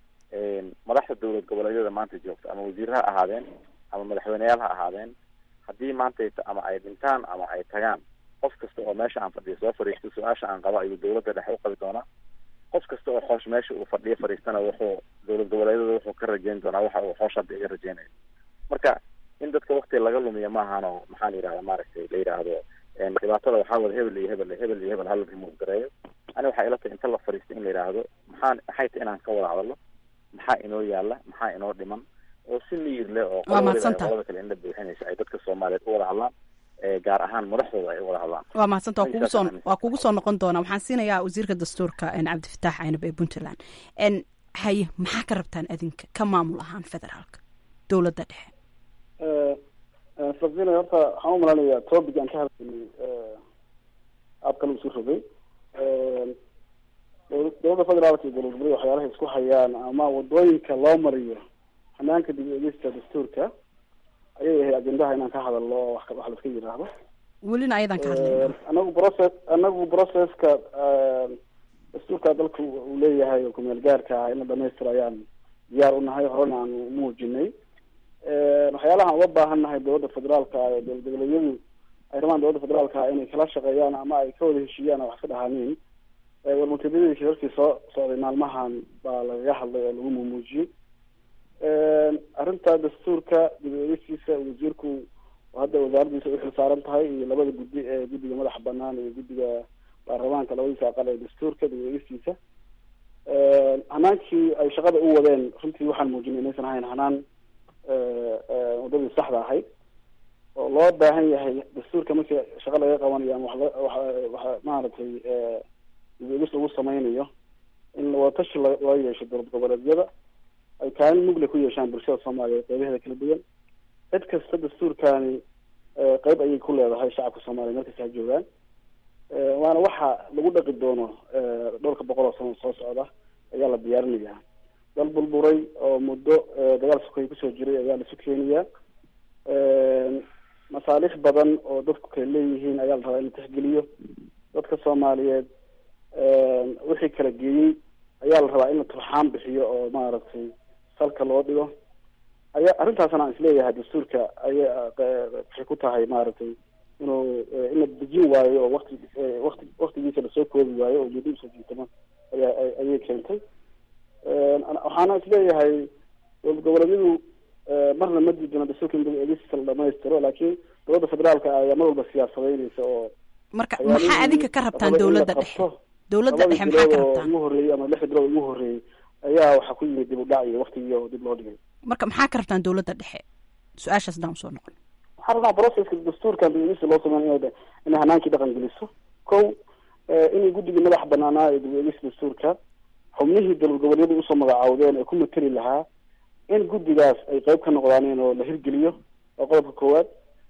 madaxda dowlad goboleedyada maanta joogta ama wasiir ha ahaadeen ama madaxweyneyaal ha ahaadeen haddii maanta ama ay dhintaan ama ay tagaan qof kasta oo meesha aan fadhiyo soo fadhiisto su-aasha aan qabo ayuu dowladda dhexe u qabi doonaa qof kasta oo xoosh meesha uu fadhiyo fadhiistana wuxuu dowlad goboleedyada wuxuu ka rajeyn doonaa waxa uu xoosh hadda iga rajeynayo marka in dadka wakti laga lumiyo maahan maxaa la yidhahda maaragtay la yidhaahdo dhibaatada waxaa wada hebel iyo hebel hebel iyo hebel hala remove gareeyo ani waxay ila tahay inta la fadhiisto in la yidhaahdo maxaa maxay tahay inaan ka wada hadalno maxaa inoo yaala maxaa inoo dhiman oo si miyir leh oo Waa mahadsantahay. qolada kale indha buuxinaysa ay dadka soomaaliyeed u wada hadlaan ee gaar ahaan madaxdooda ay u wada hadlaan waa mahadsanta waa kugu soo Intaas waa kugu soo noqon doonaa waxaan siinayaa wasiirka dastuurka en cabdifataax caynab ee puntland en haye maxaa ka rabtaan adinka ka maamul ahaan federaalka dowladda dhexe sabina horta waxaan u malanayaa topic aan ka hadlaynay aad kale isu rogay dowla- dowladda federaalka iyo dowlad goboleed waxyaalaha isku hayaan ama wadooyinka loo mariyo hanaanka dib u eegista dastuurka ayay ahayd ajendaha inaan ka hadalno oo wax ka- wax laiska yidhaahdo welina ayadan ka hadlayna anagu process anagu processka dastuurka dalka uu leeyahay oo kumeel gaarka ah in la dhamaystiro ayaan diyaar u nahay horena aan muujinay waxyaalaha aan uga baahan nahay dowladda federaalka ah ee dowlad goboleedyadu ay rabaan dowladda federaalka ah inay kala shaqeeyaan ama ay ka wada heshiiyaan oo wax ka dhahaaniin warmutadadii shirarkii soo socday maalmahan baa lagaga hadlay oo lagu muumuujiyey arrinta dastuurka dib u eegistiisa wasiirku oo hadda wasaaraddiisa u xilsaaran tahay iyo labada guddi ee guddiga madaxa banaan iyo guddiga baarlamaanka labadiisa aqal ee dastuurka dib u eegistiisa hanaankii ay shaqada u wadeen runtii waxaan muujinay inaysan ahayn hanaan wadadii saxda ahayd oo loo baahan yahay dastuurka markii shaqa laga qabanayo ama wax la- wax wax maaragtay dib u eegis lagu sameynayo in wadatashi la- loo yeesho dowlad goboleedyada ay kaalin mugle ku yeeshaan bulshada soomaaliyeed qeybaheeda kala duwan cid kasta dastuurkaani eh, qeyb ayay ku leedahay shacabka soomaaliya meel kasta ha joogaan waana waxa lagu dhaqi doono dhowrka boqol oo sano soo socda ayaa la diyaarinayaa dal burburay oo muddo dagaal sokoy kusoo jiray ayaa laisu keenayaa masaaliix badan oo dadku kale leeyihiin ayaa la rabaa in la tixgeliyo dadka soomaaliyeed wixii kala geeyey ayaa la rabaa in la turxaan bixiyo oo maaragtay salka loo dhigo aya arrintaasna aan isleeyahay dastuurka aya waxay ku tahay maaragtay inuu in la dejin waayo oo wakti wakti waktigiisa lasoo koobi waayo oo muddo usoo jiitama aya ayay keentay waxaana isleeyahay dowlad goboleedyadu marna ma diidano dastuurka in eegista la dhamaystiro laakiin dowladda federaalka ayaa mar walba siyaasadeynaysa oo marka maxaa adinka ka rabtaan dowladda dhexe dowladda dhexe maxaa ka rabtaan ugu horreeyey ama lixda bilood ugu horreeyey ayaa waxaa ku yimid dib u dhac iyo waktigii oo dib loo dhigay marka maxaa ka rabtaan dowladda dhexe su-aashaas daan usoo noqon waxaan rabnaa processka dastuurkan dib-eegista loo sameyn in inay hanaankii dhaqan geliso ko inay guddigii madax banaanaa ee dib-eegista dastuurka xubnihii dowlad goboleedyadu usoo magacaawdeen ee ku mateli lahaa in guddigaas ay qeyb ka noqdaaneen oo la hirgeliyo waa qodobka koowaad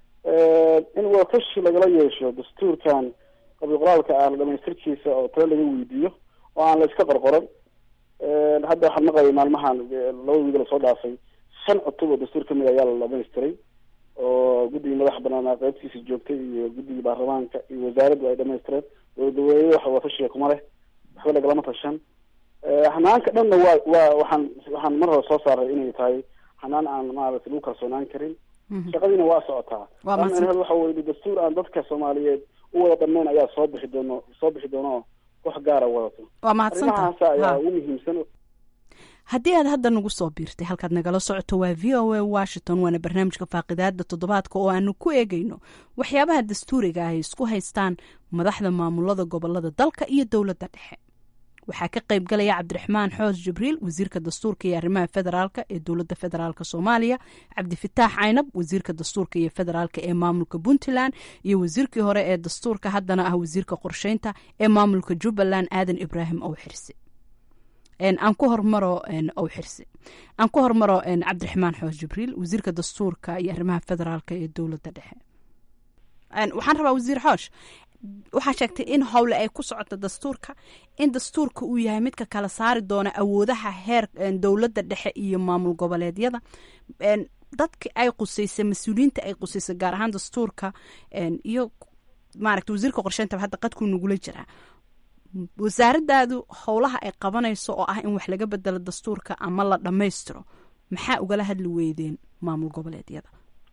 in wadatashi lagala yeesho dastuurkan qabi qoraalka ah la dhamaystirkiisa oo talo laga weydiiyo oo aan la iska qorqoran hadda waxaan maqlayay maalmahan laba wiig lasoo dhaafay shan cutub oo dastuur kamid ayaa la dhamaystiray oo guddigii madaxa banaanaa qeybtiisa joogtay iyo guddigii baarlamaanka iyo wasaaraddu ay dhamaystireen dowlad goboleedyada waxa wadatashiga kuma leh waxba lagalama tashan hanaanka dhanna waa waa waxaan waxaan mar hore soo saaray inay tahay hanaan aan maaragtay lagu kalsoonaan karin shaqadiina waa socotaa waa waxa weye dastuur aan dadka soomaaliyeed u wada dhammeyn ayaa soo bixi doono soo bixi doono oo wax gaara wadato waa mahadsanta arrimahaas ayaa ugu muhiimsan haddii aad hadda nagu soo biirtay halkaad nagala socoto waa v o a washington waana barnaamijka faaqidaada toddobaadka oo aanu ku eegayno waxyaabaha dastuuriga ah ay isku haystaan madaxda maamulada gobolada dalka iyo dowladda dhexe waxaa ka qayb galaya cabdiraxmaan xoos jibriil wasiirka dastuurka iyo arrimaha federaalka ee dowladda federaalk soomaaliya cabdifitaax caynab wasiirka dastuurka iyo federaalka ee maamulka puntland iyo wasiirkii hore ee dastuurka haddana ah wasiirka qorsheynta ee maamulka jubbaland aadan ibraahim owxirsi aan ku hormaro owxirsi aan ku hormaro cabdiraxmaan xoos jibriil wasiirka dastuurka iyo arrimaha federaalka ee dowladda dhexe waxaan rabaa wasiir xoosh waxaa sheegtay in howle ay ku socoto dastuurka in dastuurka uu yahay midka kala saari doona awoodaha heer dowladda dhexe iyo maamul goboleedyada dadki ay quseysay mas-uuliyiinta ay quseysay gaar ahaan dastuurka iyo maaragta wasiirka qorsheynta hadda qadkuu nagula jiraa wasaaradaadu howlaha ay qabanayso oo ah in wax laga bedelo dastuurka ama la dhammaystiro maxaa ugala hadli weydeen maamul goboleedyada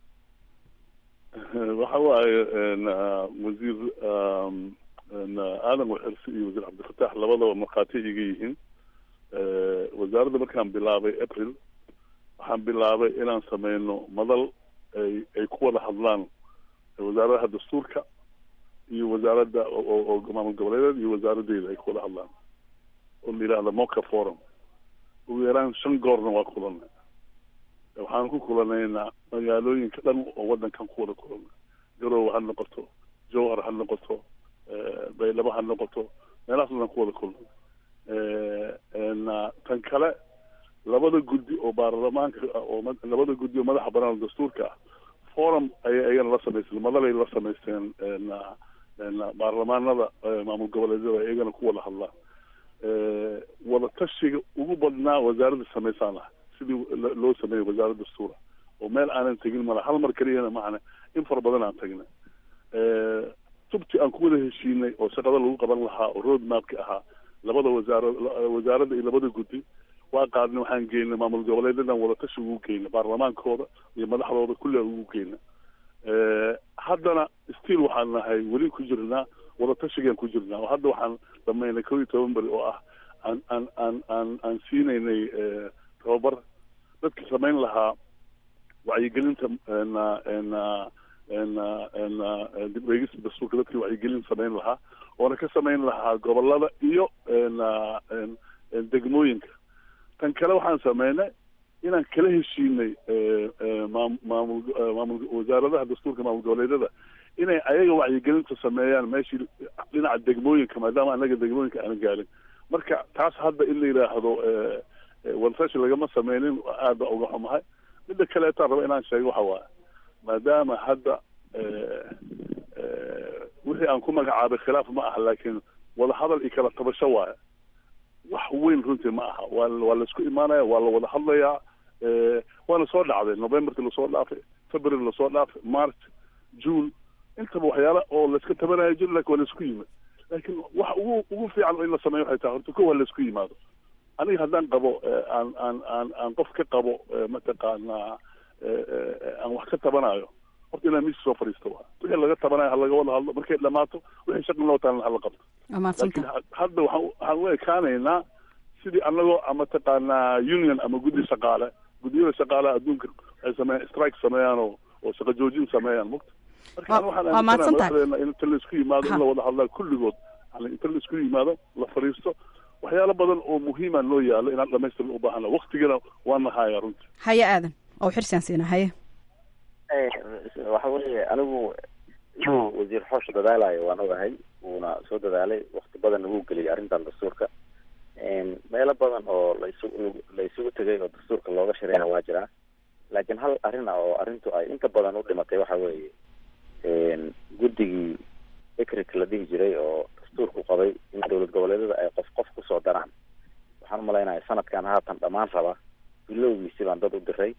waxa waaye wasiir aadan waxirsi iyo wasiir cabdifatax labadaba markhaati iga yihiin wasaaradda markaan bilaabay april waxaan bilaabay inaan sameyno madal ay ay ku wada hadlaan wasaaradaha dastuurka iyo wasaaradda oo maamul goboleedeed iyo wasaaradeyda ay ku wada hadlaan oo la yidhahda moca forum ugu yaraan shan goorna waa kulanay waxaan ku kulanaynaa magaalooyinka dhan oo wadankan ku wada kulana garowe ha noqoto jowhar ha noqoto baydhabo ha noqoto meelahaas dhan ku wada kulana tan kale labada guddi oo baarlamaanka oo labada guddi oo madaxa banaan dastuurka ah forum ayay ayagana la samaysteen madalay la samaysteen baarlamaanada maamul goboleedyada iyagana ku wada hadlaan wada tashiga ugu badnaa wasaaradda samaysaan ah sidii loo sameeyey wasaaradda dastuura oo meel aanan tegin mala hal mar keliyana macana in fara badan aan tagnay tubti aan ku wada heshiinay oo shaqada lagu qaban lahaa oo road mapki ahaa labada wasaara wasaaradda iyo labada guddi waa qaadnay waxaan geynay maamul goboleedyadan wada tashi ugu geynay baarlamaankooda iyo madaxdooda kulli aan ugu geynay haddana still waxaan nahay weli ku jirnaa wada tashigaan ku jirnaa oo hadda waxaan dhamaynay kow iyo toban beri oo ah aan aan aan aan aan siinaynay tababar dadka samayn lahaa wacyigelinta na na na na dib eegista dastuurka dadkii wacyigelin samayn lahaa oona ka samayn lahaa gobolada iyo na degmooyinka tan kale waxaan sameynay inaan kala heshiinay maam maamul maamul wasaaradaha dastuurka maamul goboleedyada inay ayaga wacyigelinta sameeyaan meeshii dhinaca degmooyinka maadaama anaga degmooyinka aanan gaarin marka taas hadda in la yidhaahdo wadatashi lagama sameynin aad baa uga xumahay midda kaleetaan raba inaan sheego waxa waaye maadaama hadda wixii aan ku magacaabay khilaaf ma aha laakiin wadahadal iyo kala tabasho waaye wax weyn runtii ma aha waa waa laisku imaanaya waa la wada hadlayaa waana soo dhacday novemberki lasoo dhaafay february lasoo dhaafay march june intaba waxyaala oo laiska tabanaya jiro lakin waa laisku yimid laakiin waxa ugu ugu fiican in la sameeyo waxay tahay horta ko waa laisku yimaado aniga haddaan qabo aan aan aan aan qof ka qabo mataqaanaa aan wax ka tabanayo horta inaan miiska soo fadhiisto waa wixii laga tabanayo ha laga wada hadlo markay dhamaato wixii shaqin loo taalan hala qabto laakiin hadda waxaan waxaan u ekaanaynaa sidii anagoo mataqaanaa union ama guddi shaqaale guddiyada shaqaalaha adduunka ay sameeyaan strike sameeyaan oo oo shaqo joojin sameeyaan mugta marka waxaan aaminsanaha in inta laisku yimaado in la wada hadlaa kulligood yani inta laisku yimaado la fadhiisto waxyaalo badan oo muhiima noo yaalo inaan dhamaystirna u baahana waktigana waa nahaya runtii haye aadan oo xirsaan siina haye waxa weeye anigu inuu wasiir xoosh dadaalayo waan ogahay wuuna soo dadaalay wakti badanna wuu geliyay arrintan dastuurka meelo badan oo laisu la isugu tegay oo dastuurka looga shareeya waa jiraa laakiin hal arrin ah oo arrintu ay inta badan u dhimatay waxa weeye guddigii ecrik la dhihi jiray oo dastuurku qabay in dowlad goboleedyada ay qof qof kusoo daraan waxaan umalaynaya sanadkan haatan dhammaan raba bilowgiisi baan dad u diray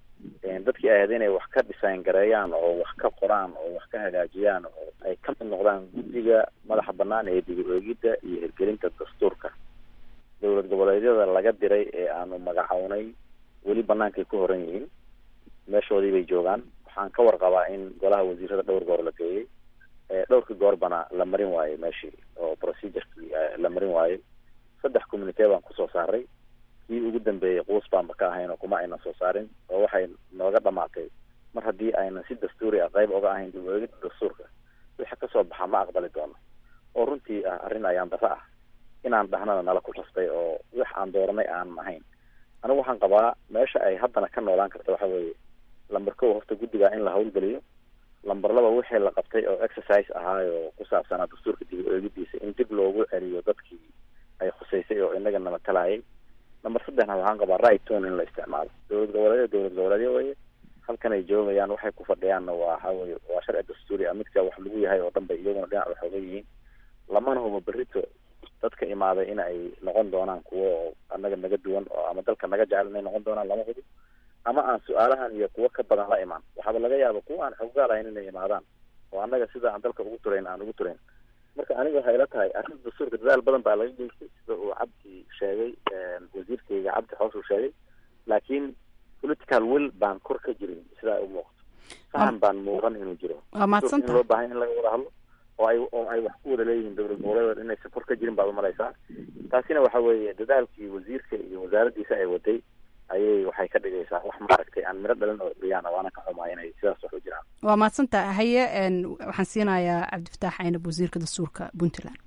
dadkii ay ahayd inay wax ka design gareeyaan oo wax ka qoraan oo wax ka hagaajiyaan oo ay ka mid noqdaan guddiga madaxa banaan ee dib u eegidda iyo hirgelinta dastuurka dowlad goboleedyada laga diray ee aanu magacownay weli banaankay ku horan yihiin meeshoodii bay joogaan waxaan ka warqabaa in golaha wasiirada dhowr goor la geeyey dhowrkii goorbana la marin waayey meeshii oo procedurkii la marin waayey saddex communitee baan kusoo saaray kii ugu dambeeyey quus baanba ka ahayn oo kuma aynan soo saarin oo waxay nooga dhamaatay mar haddii aynan si dastuuri ah qayb oga ahayn dib u eegida dastuurka wixii kasoo baxa ma aqbali doono oo runtii ah arrin ayaan daro ah inaan dhahnana nala ku rastay oo wax aan dooranay aan ahayn anigu waxaan qabaa meesha ay haddana ka noolaan karta waxa weeye lamber kow horta guddiga in la hawlgeliyo lamber laba wixii la qabtay oo exercise ahaayo ku saabsanaa dastuurka dib u eegidiisa in dib loogu celiyo dadkii ay khuseysay oo inaga namatalayay lamber saddexna waxaan qabaa right tone in la isticmaalo dowlad goboleedya dowlad goboleedyo weye halkan ay joogayaan waxay ku fadhiyaanna waa waxa weye waa sharci dastuuri ah midka wax lagu yahay oo dhan bay iyaguna dhinac waxooga yihiin lamana hubo berrito dadka imaaday in ay noqon doonaan kuwo annaga naga duwan oo ama dalka naga jecel inay noqon doonaan lama hubo ama aan su-aalahan iyo kuwo ka badan la imaan waxaaba laga yaaba kuwa aan xoggaal ahayn inay imaadaan oo annaga sida aan dalka ugu turayn aan ugu turayn marka aniga waxay ila tahay arrinta dastuurka dadaal badan baa laga geystay sida uu cabdi sheegay wasiirkayga cabdi xoos uu sheegay laakiin political will baan kor ka jirin sidaa u muuqato fahan baan muuqan inuu jiro waa mahadsanta in loo baahan in laga wada hadlo oo ay oo ay wax ku wada leeyihiin dowlad goboleed inaysan kor ka jirin baad umalaysaa taasina waxa weeye dadaalkii wasiirka iyo wasaaraddiisa ay waday ayay waxay ka dhigaysaa wax maaragtay aan miro dhalin oo dhiyaana waana ka xumaa inay sidaas wax u jiraan waa mahadsanta haye waxaan siinayaa cabdifataax caynab wasiirka dastuurka puntland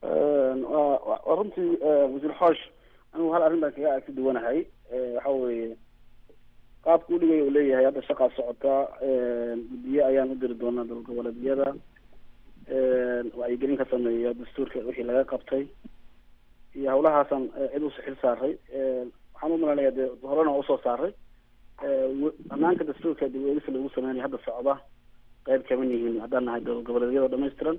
waa runtii wasiir xoosh anigu hal arrin baan kaga agsi duwanahay waxa weeye qaabka u dhigay uu leeyahay hadda shaqaa socota guddiye ayaan u diri doonaa dowlad goboleedyada wacyigelin ka sameeya dastuurka wixii laga qabtay iyo hawlahaasaan cid usi xil saaray waxaan u malanaya dee horena waa usoo saaray banaanka dastuurka dib eegisa lagu sameynaya hadda socda qayb kaman yihiin haddaan nahay dowlad goboleedyada dhamaystiran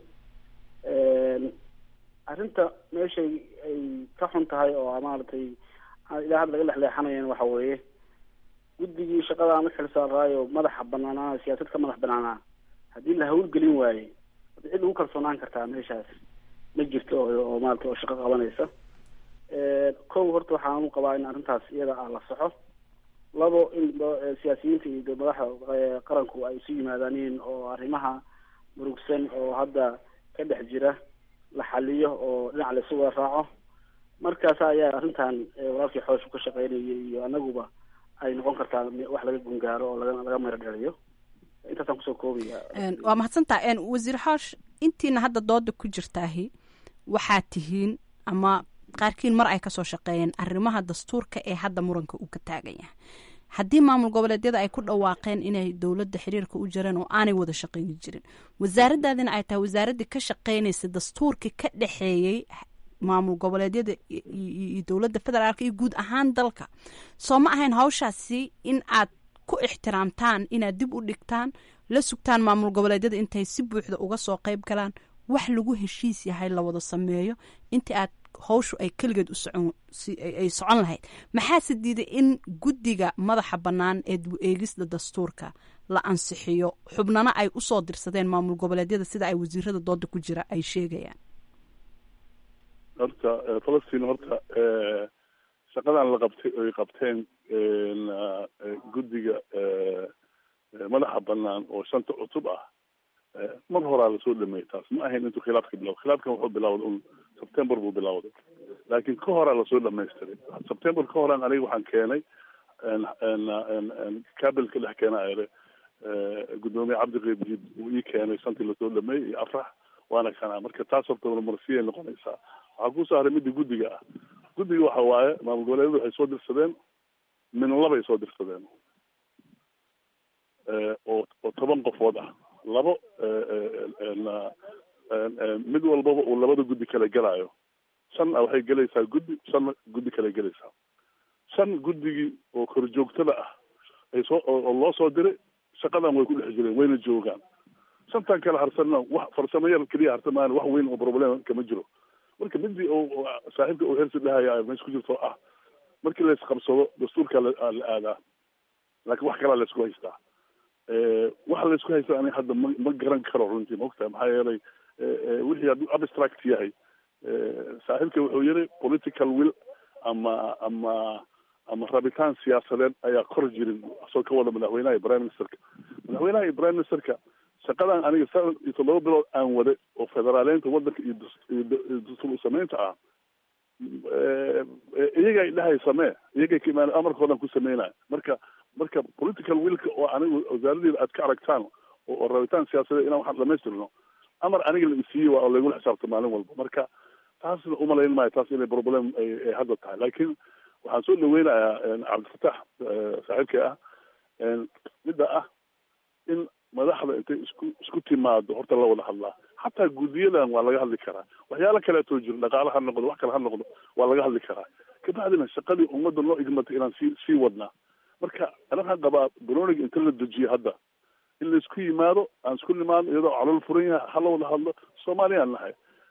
arrinta meeshay ay ka xun tahay oo maaragtay ilaa hadda laga lexleexanayan waxa weeye guddigii shaqadaan u xil saaraayo madaxa banaanaa siyaasad ka madax banaanaa haddii la hawlgelin waaye cid lagu kalsoonaan kartaa meeshaas ma jirto oo maarata oo shaqo qabanaysa kow horta waxaan u qabaa in arrintaas iyada ah la soxo labo in siyaasiyiinta iyo madaxda qaranku ay isu yimaadaaniin oo arrimaha murugsan oo hadda ka dhex jira la xaliyo oo dhinac la isu wada raaco markaas ayaa arrintan walaalkii xooshu ka shaqeynayay iyo anaguba ay noqon kartaa wax laga gungaaro oo laga laga mero dhaliyo intaasaan kusoo koobaya waa mahadsantaa wasiir xoosh intiina hadda dooda ku jirtaahi waxaad tihiin ama qaarkiin mar ay kasoo shaqeeyeen arrimaha dastuurka ee hadda muranka uu ka taagan yahay haddii maamul goboleedyada ay ku dhawaaqeen inay dowladda xiriirka u jireen oo aanay wada shaqeyni jirin wasaaradaadina ay tahay wasaaraddii ka shaqeynaysa dastuurkii ka dhexeeyey maamul goboleedyada iyo dowladda federaalk iyo guud ahaan dalka soo ma ahayn hawshaasi in aad ku ixtiraamtaan inaad dib u dhigtaan la sugtaan maamul goboleedyada intay si buuxda uga soo qeyb galaan wax lagu heshiis yahay la wada sameeyo intii aad howshu ay keligeed u socon ay socon lahayd maxaase diiday in guddiga madaxa bannaan ee dib eegista dastuurka la ansixiyo xubnana ay usoo dirsadeen maamul goboleedyada sida ay wasiirada dooda ku jira ay sheegayaan horta falastiin horta shaqadan la qabtay ay qabteen guddiga madaxa banaan oo shanta cutub ah mar horaa lasoo dhameeyey taas ma ahayn intuu khilaafka bilawda khilaafkan wuxuu bilawday un september buu bilawday laakiin ka horaa lasoo dhamaystiray september ka horaan aniga waxaan keenay kabilka dhex keena ere guddoomiye cabdiqeib jiid uu ii keenay shantii lasoo dhameeyey iyo afrax waana kanaa marka taas horta marmarsiyay noqonaysaa waxaa kusoo haray midda guddiga ah guddiga waxa waaye maamul goboleedyadu waxay soo dirsadeen min labay soo dirsadeen oo oo toban qofood ah labo mid walbaba uu labada guddi kale gelaayo shanna waxay gelaysaa guddi shanna guddi kale gelaysaa shan guddigii oo korjoogtada ah ay soo oo loo soo diray shaqadan way ku dhex jireen wayna joogaan shantan kale harsanna wax farsamo yar keliya harsan maan wax weyn oo problem kama jiro marka midii oo saaxiibka uu hersi dhahaya meesha ku jirto ah markii la isqabsado dastuurka la aadaa laakiin wax kalaa la isku haystaa waxa la isku haysta aniga hadda ma ma garan karo runtii maogtahay maxaa yeelay wixii hadduu abstract yahay saaxiibka wuxuu yiri political will ama ama ama rabitaan siyaasadeed ayaa kor jirin asoo ka wada madaxweynaha iyo prime ministerka madaxweynaha iyo prime ministerka shaqadan aniga sana iyo toddoba bilood aan waday oo federaaleynta wadanka iyo dastuur usamaynta ah iyagay dhahay samee iyagay ka imaan amarkoodan ku sameynaya marka marka political willka oo aniga wasaaradeeda aad ka aragtaan oo rabitaan siyaasadeed inaan waxaan dhamaystirno amar aniga la isiiyey waa oo laygula xisaabto maalin walba marka taasna umalayn maayo taas inay problem ay hadda tahay laakiin waxaan soo dhaweynayaa cabdifatax saaxiibka ah midda ah in madaxda intay isku isku timaado horta la wada hadlaa xataa guddiyadan waa laga hadli karaa waxyaalo kaleetoo jiro dhaqaale ha noqdo wax kale ha noqdo waa laga hadli karaa kabacdina shaqadii ummadda noo igmatay inaan sii sii wadnaa marka ana waxaan qabaa baroniga inta la dejiyo hadda in la isku yimaado aan isku nimaadno iyadoo calool furan yahay hala wada hadlo soomaaliyaan nahay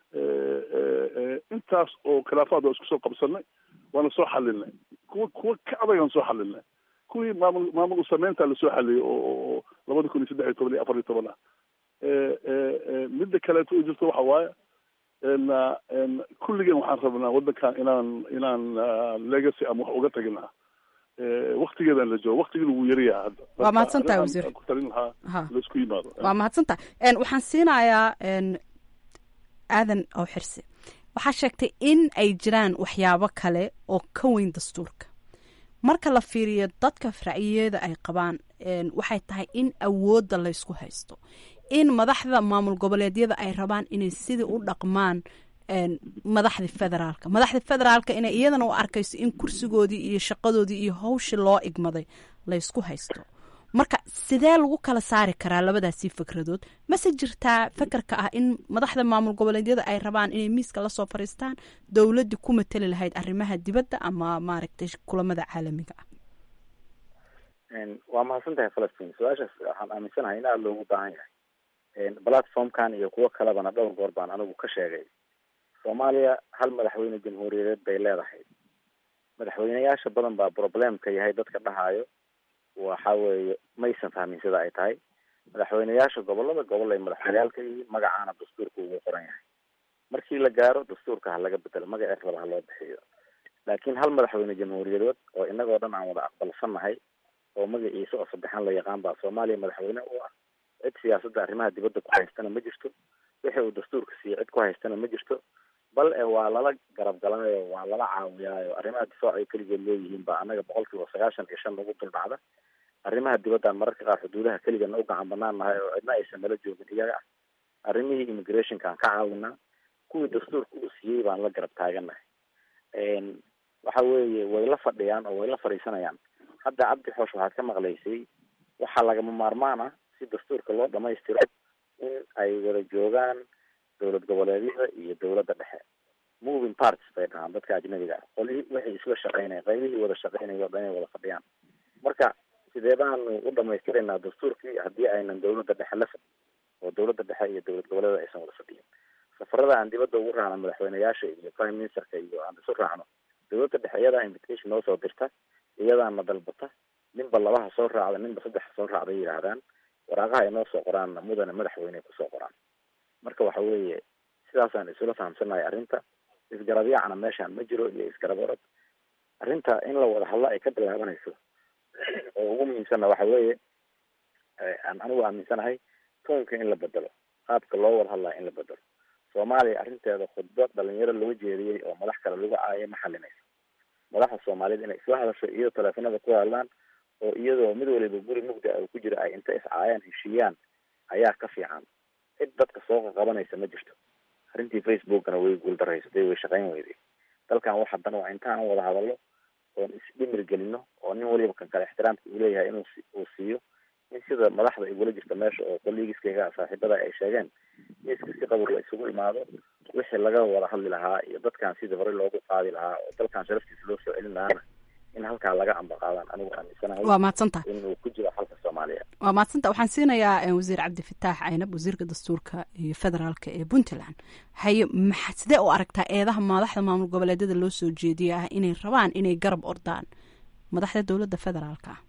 intaas oo khilaafaad waa isku soo qabsanay waana soo xalinay kuwa kuwa ka adagaan soo xalinay kuwii maamul maamul usameynta lasoo xaliyay oo labada kun iyo saddex iyo toban iyo afar iyo toban ah midda kaleeto u jirto waxa waaye kulligeen waxaan rabnaa waddankan inaan inaan legacy ama wax uga tagina waktigeedan la joogo waktigiina wuu yaryaha hadda waa mahadsantahay wasiir ku talin lahaa laisku yimaado waa mahadsantahay waxaan siinayaa aadan oo xirse waxaa sheegtay in ay jiraan waxyaabo kale oo ka weyn dastuurka marka la fiiriyo dadka racyiyeeda ay qabaan waxay tahay in awoodda laysku haysto in madaxda maamul goboleedyada ay rabaan inay sidii u dhaqmaan madaxda federaalka madaxda federaalka inay iyadana u arkayso in kursigoodii iyo shaqadoodii iyo hawshii loo igmaday laysku haysto marka sidee lagu kala saari karaa labadaasii fikradood mase jirtaa fakarka ah in madaxda maamul goboleedyada ay rabaan inay miiska lasoo fariistaan dowladii ku mateli lahayd arrimaha dibadda ama maaragtay kulamada caalamiga ah waa mahadsan tahay falastiin su-aashaas waxaan aaminsanahay in aada loogu baahan yahay platformkan iyo kuwo kalebana dhowr goor baan anigu ka sheegay soomaaliya hal madaxweyne jamhuuriyadeed bay leedahay madaxweyneyaasha badan baa problemka yahay dadka dhahayo waxa weeye maysan fahmin sida ay tahay madaxweyneyaasha gobolada gobol ay madaxweyneyaal ka yihiin magacaana dastuurka ugu qoran yahay markii la gaaro dastuurka ha laga bedelo magaceed raba ha loo bixiyo laakiin hal madaxweyne jamhuuriyadeed oo inagoo dhan aan wada aqbalsannahay oo magaciisa oo saddexaan la yaqaan baa soomaaliya madaxweyne u ah cid siyaasadda arrimaha dibadda ku haystana ma jirto wixii uu dastuurka siiyo cid ku haystana ma jirto bal e waa lala garab galaayo waa lala caawiyaayo arrimaha difaac ay keligeed leeyihiin baa annaga boqol kiiba sagaashan iyo shan nagu dul dhacda arrimaha dibaddan mararka qaar xuduudaha keligana u gacan banaan nahay oo cidna aysan nala joogin iyaga ah arrimihii immigrationkaan ka caawinaa kuwii dastuurka uu siiyey baan la garab taaganahay waxa weeye way la fadhiyaan oo way la fadhiisanayaan hadda cabdi xoosh waxaad ka maqlaysay waxaa lagama maarmaan ah si dastuurka loo dhamaystiro in ay wada joogaan dowlad goboleedyada iyo dowladda dhexe moving parts bay dhahaan dadka ajnabiga ah qolihii wixii isla shaqeynaya qaybihii wada shaqeynaya o dhan inay wada fadhiyaan marka sidee baanu u dhamaystiraynaa dastuurkii haddii aynan dowladda dhexe la fadhin oo dowladda dhexe iyo dowlad goboleeda aysan wada fadhiyin safarada aan dibadda ugu raacno madaxweyneyaasha iyo prime ministerka iyo aan isu raacno dowladda dhexe iyadaa invitation noo soo dirta iyadaana dalbata ninba labaha soo raacda ninba saddexa soo raacda yidhaahdaan waraaqaha ay noo soo qoraanna mudane madaxweyne kusoo qoraan marka waxa weeye sidaasaan isula fahamsanahay arrinta isgarabyaacna meeshaan ma jiro iyo isgarab orod arrinta in la wada hadlo ay ka bilaabanayso oo ugu muhiimsanna waxa weeye aan anigu aaminsanahay toonka in la bedelo qaabka loo wada hadlaya in la bedelo soomaaliya arrinteeda khudbad dhalinyaro loo jeediyey oo madax kale lagu caayay ma xalinayso madaxda soomaaliyed inay isla hadasho iyadoo teleefanada ku hadlaan oo iyadoo mid waliba guri mugda ah ku jira ay inta iscaayaan heshiiyaan ayaa ka fiican cid dadka soo qaqabanaysa ma jirto arrintii facebookana way guuldaraysatay way shaqayn weyday dalkan wax haddana waa intaan wada hadallo oon isdhimir gelino oo nin waliba kan kale ixtiraamka uu leeyahay inuu uu siiyo in sida madaxda igula jirta meesha oo kollegiskayga saaxiibada ay sheegeen miiska si qabur la isugu imaado wixii laga wada hadli lahaa iyo dadkan sidii hore loogu qaadi lahaa oo dalkan sharaftiisa loo soo celin lahaana in halkaa laga ambaqaadaan anigu aaminsanahay waa mahadsantaha inuu ku jiro xalka soomaaliya waa mahadsantaha waxaan siinayaa wasiir cabdifataax caynab wasiirka dastuurka iyo federaalka ee puntland haye maxa sidee u aragtaa eedaha madaxda maamul goboleedyada loo soo jeediya ah inay rabaan inay garab ordaan madaxda dowladda federaalka ah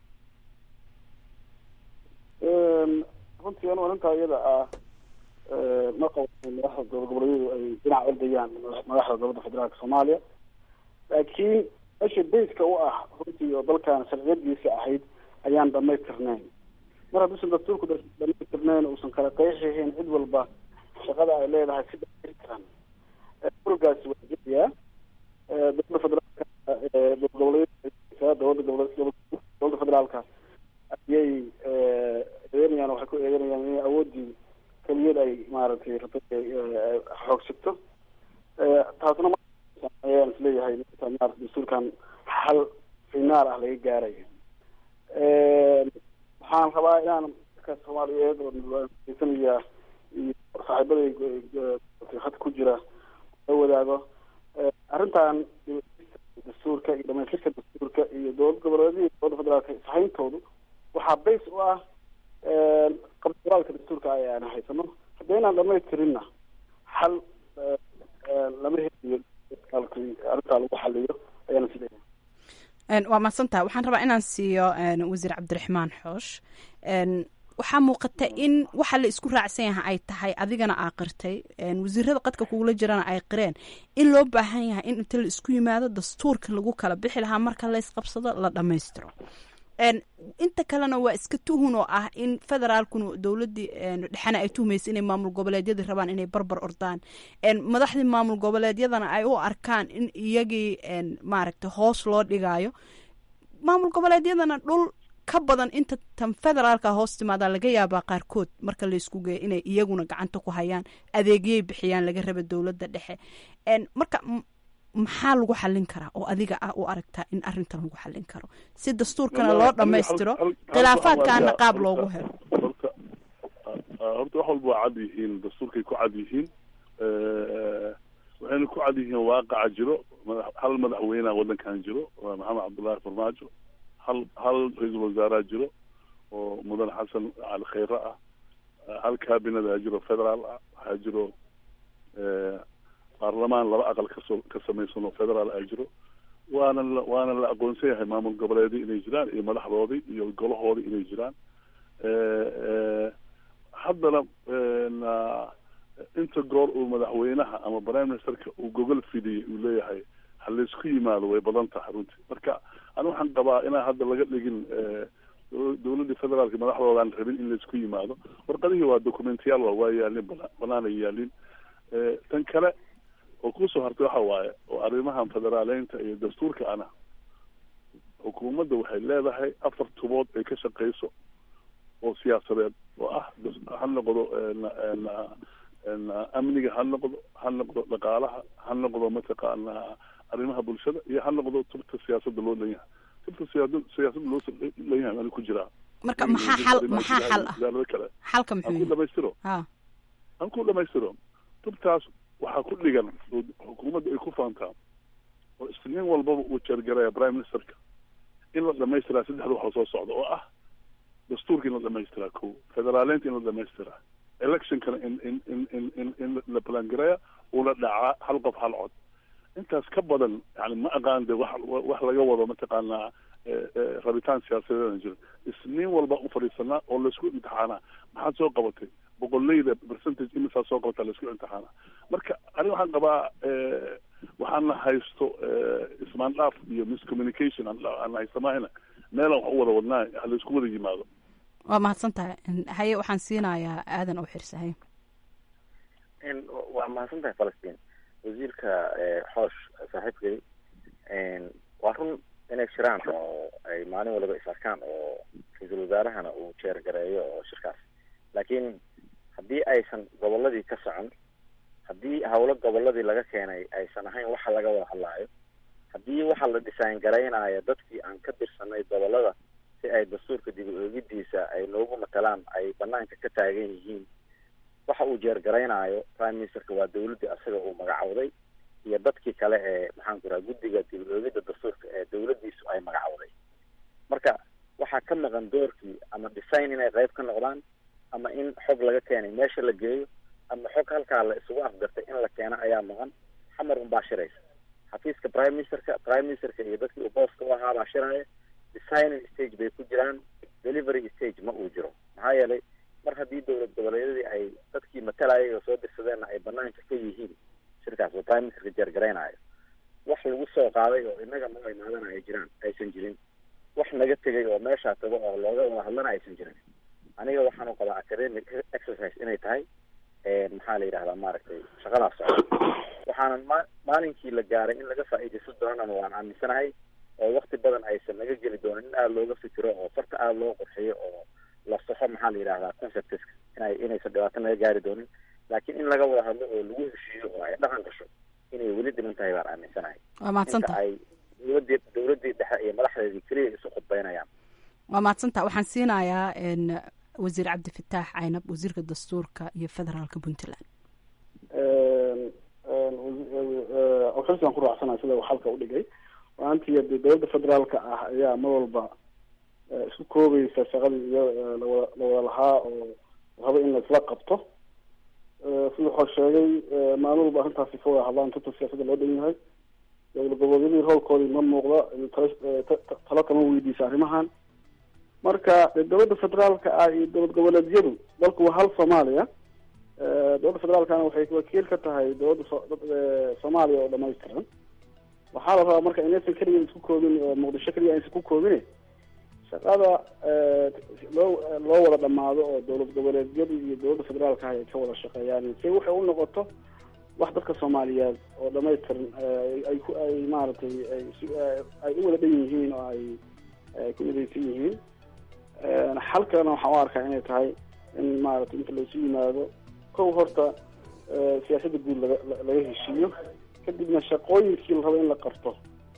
runtii anu arrintaa iyada ah ma qabo madaxda dowlad goboleedyadu ay dhinac ordayaan madaxda dowladda federaalka soomaaliya laakiin meesha bayska u ah runtii oo dalkan sharciyadiisa ahayd ayaan dhamaystirnayn mar hadduusan dastuurku dhamaystirnayn uusan kala qeexahayn cid walba shaqada ay leedahay si dhamaystiran urgaasi waa jirayaa dowladda federaalka dowlad goboleedyada dowladda gobole dowladda federaalka ayay eedeynayaan waxay ku eedeynayaan inay awoodii keliyad ay maaragtay rabtay xoogsigto taasna ayaan isleeyahay maarata dastuurkan xal finaal ah laga gaarayo waxaan rabaa inaan dadka soomaaliyeed oo sanaya iyo saaxiibaday hadda ku jira la wadaago arrintan dastuurka iyo dhamaystirka dastuurka iyo dowlad goboleedyada dowladda federaalka ishayntoodu waxaa bays u ah qabduraalka dastuurka ay aan haysano haddaynaan dhamaystirinna xal lama heliyo arrintaa lagu xaliyo ayaana sileeyahay waa mahadsantaha waxaan rabaa inaan siiyo wasiir cabdiraxmaan xoosh waxaa muuqata in waxa la isku raacsan yahay ay tahay adigana aa qirtay wasiirada qadka kugula jirana ay qireen in loo baahan yahay in inta la isku yimaado dastuurka lagu kala bixi lahaa marka la isqabsado la dhammaystiro inta kalena waa iska tuhun oo ah in federaalkuna dowladii dhexena ay tuhmaysa inay maamul goboleedyadii rabaan inay barbar ordaan madaxdii maamul goboleedyadana ay u arkaan in iyagii maaragtay hoos loo dhigaayo maamul goboleedyadana dhul ka badan inta tan federaalka hoos timaadaa laga yaabaa qaarkood marka laysku geeyo inay iyaguna gacanta ku hayaan adeegyay bixiyaan laga raba dowladda dhexe marka maxaa lagu xallin karaa oo adiga ah u aragtaa in arrintan lagu xallin karo si dastuurkana loo dhammaystiro khilaafaadkaana qaab loogu helo horta horta wax walba waa cad yihiin dastuurkay ku cad yihiin waxayna ku cad yihiin waaqaca jiro hal madaxweynea waddankan jiro waa maxamed cabdullaahi farmaajo hal hal ra-iisul wasaareha jiro oo mudan xasan cali khayre ah hal cabinet jiro federaal ah waxaa jiro baarlamaan laba aqal kasoo ka samaysanoo federaal a jiro waana la waana la aqoonsan yahay maamul goboleedii inay jiraan iyo madaxdoodii iyo golahoodii inay jiraan haddana inta goor uu madaxweynaha ama prime ministerka uu gogol fidiyey uu leeyahay ha laysku yimaado way badan tahay runtii marka ani waxaan qabaa inaan hadda laga dhigin dowladii federaalka madaxdoodaan rabin in laysku yimaado warqadihii waa documentiyaal waa waa yaalin bana banaanay yaalin tan kale oo kusoo hartay waxa waaye oo arrimahan federaaleynta iyo dastuurka ana xukuumadda waxay leedahay afar tubood ay ka shaqeyso oo siyaasadeed oo ah ha noqdo amniga ha noqdo ha noqdo dhaqaalaha ha noqdo mataqaana arrimaha bulshada iyo ha noqdo tubta siyaasadda loo leeyahay tubta siyaada siyaasadda loo leeyahay ani ku jiraa marka maxaa xal maxaa xal ah wasaarado kale xalka aan muxuu ku dhamaystiro ha aan ku dhamaystiro tubtaas waxaa ku dhigan oo xukuumadda ay ku faantaa oo isniin walbaba uu jeergaraya prime ministerka in la dhamaystiraa saddexda waxoo soo socda oo ah dastuurka in la dhamaystiraa ko federaaleynta in la dhamaystiraa electionkana in in in in in in la balangareeya una dhacaa hal qof hal cod intaas ka badan yani ma aqaan de wax wax laga wado mataqaanaa rabitaan siyaasadeedana jiro isniin walba u fadhiisanaa oo laisku imtixaanaa maxaad soo qabatay boqoleyda percentage imisaa soo qabataa laisku imtixaanaa marka aniga waxaan qabaa waxaana haysto ismaandhaaf iyo miscommunication aan haysamahayna meelaan wax u wada wadnaa ha laisku wada yimaado waa mahadsan tahay haye waxaan siinayaa aadan oo xirsahay waa mahadsan tahay falastiin wasiirka xoosh saaxiibkay waa run inay jiraan oo ay maalin waliba is arkaan oo ra-iisul wasaarahana uu jeergareeyo oo shirkaas laakiin haddii aysan goboladii ka socon haddii hawlo goboladii laga keenay aysan ahayn waxa laga wada hadlaayo haddii waxa la design garaynayo dadkii aan ka tirsanay gobolada si ay dastuurka dib u eegidiisa ay noogu matalaan ay banaanka ka taagan yihiin waxa uu jeergaraynaayo prime ministerka waa dawladdii asaga uu magacawday iyo dadkii kale ee maxaan ku raha guddiga dib u eegidda dastuurka ee dawladdiisu ay magacawday marka waxaa ka maqan doorkii ama design inay qayb ka noqdaan ama in xog laga keenay meesha la geeyo ama xog halkaa la isugu afgartay in la keeno ayaa maqan xamar unbaa shiraysa xafiiska prime ministerka prime ministerka iyo dadkii uu booska u ahaa baa shiraya designing stage bay ku jiraan delivery stage ma uu jiro maxaa yeelay mar haddii dowlad goboleedyadii ay dadkii matalayay oo soo dirsadeenna ay banaanka ka yihiin shirkaas oo prime ministerka jeergaraynayo wax lagu soo qaaday oo inaga noo imaadana ay jiraan aysan jirin wax naga tegay oo meeshaa tago oo looga wada hadlana aysan jirin aniga waxaan u qabaa academic exercise inay tahay maxaa la yidhahdaa maaragtay shaqadaas socda waxaanan ma maalinkii la gaaray in laga faa'iidaysan doonana waan aaminsanahay oo wakti badan aysan naga geli doonin in aada looga fikiro oo farta aada loo qurxiyo oo la soxo maxaa la yidhahdaa conceptiska inay inaysan dhibaato naga gaari doonin laakiin in laga wada hadlo oo lagu heshiiyo oo ay dhaqan gasho inay weli dhiman tahay baan aaminsanahay waa mahadsantaha ay dowladii dowladii dhexe iyo madaxdeedii keliya isu khudbaynayaan waa mahadsantaha waxaan siinayaa wasiir cabdifataax caynab wasiirka dastuurka iyo federaalka puntland xilsigan ku raacsana sida uu xalka udhigay maantii de dowladda federaalka ah ayaa mar walba isku koobaysa shaqadii iyo lawada lawada lahaa oo rabo in laisla qabto siduu xor sheegay maalin walba arrintaasi ka wada hadlaan tata siyaasadda loo dhan yahay dowlad goboleedyadii roolkoodii ma muuqda talo kama weydiisa arrimahan marka dowladda federaalka ah iyo dowlad goboleedyadu dalku waa hal soomaaliya dowladda federaalkana waxay wakiil ka tahay dowladda soomaaliya oo dhamaystiran waxaa la rabaa marka inaysan keliya isku koobin oo muqdisho keliya aysan ku koobine shaqada loo loo wada dhamaado oo dowlad goboleedyadu iyo dowladda federaalka ay ka wada shaqeeyaan si waxay u noqoto wax dadka soomaaliyeed oo dhamaystiran ay ku ay maaragtay ay u wada dhan yihiin oo ay ay ku midaysan yihiin xalkana waxaan u arkaa inay tahay in maaragtay inta laysu yimaado kow horta siyaasadda guud laga laga heshiiyo kadibna shaqooyinkii la rabo in la qabto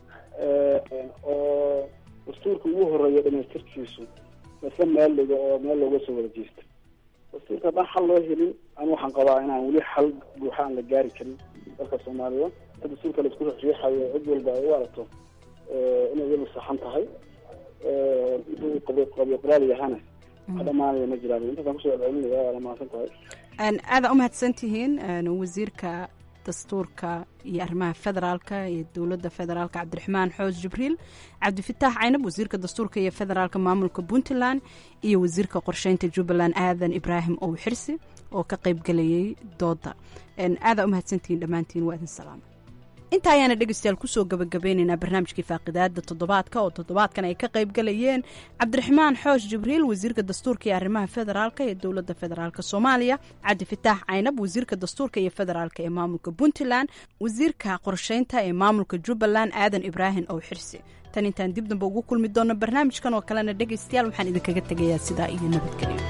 oo dastuurka ugu horeeya dhamaystirkiisu lasla meel dhigo oo meel looga soo wada jeesto dastuurka haddaan xal loo helin anu waxaan qabaa inaan weli xal buuxa aan la gaari karin dalka soomaaliya ta dastuurka laisku riixayo cid walba ay u aragto inay iyadu saxan tahay intuu qabiyo qoraal yahana wax dhamaanaya ma jiraan intaasaan kusoo celcelinaya waana mahadsan tahay aada umahadsan tihiin wasiirka dastuurka iyo arrimaha federaalka iyo dowladda federaalka cabdiraxmaan xoos jibriil cabdifataax caynab wasiirka dastuurka iyo federaalka maamulka puntland iyo wasiirka qorsheynta jubbaland aadan ibraahim ow xirsi oo ka qaybgelayay dooda aada umahadsantihiin dhammaantiin waa idin salaama inta ayaana dhegeystayaal kusoo gabagabeyneynaa barnaamijkii faaqidaada toddobaadka oo toddobaadkan ay ka qayb galayeen cabdiraxmaan xoosh jibriil wasiirka dastuurka iyo arrimaha federaalka ee dowladda federaalk soomaaliya cabdifataax caynab wasiirka dastuurka iyo federaalk ee maamulka puntland wasiirka qorsheynta ee maamulka jubbaland aadan ibraahim ow xirsi tan intaan dib damba ugu kulmi doonno barnaamijkan oo kalena dhegeystayaal waxaan idinkaga tegayaa sidaa iyo nabadgelyo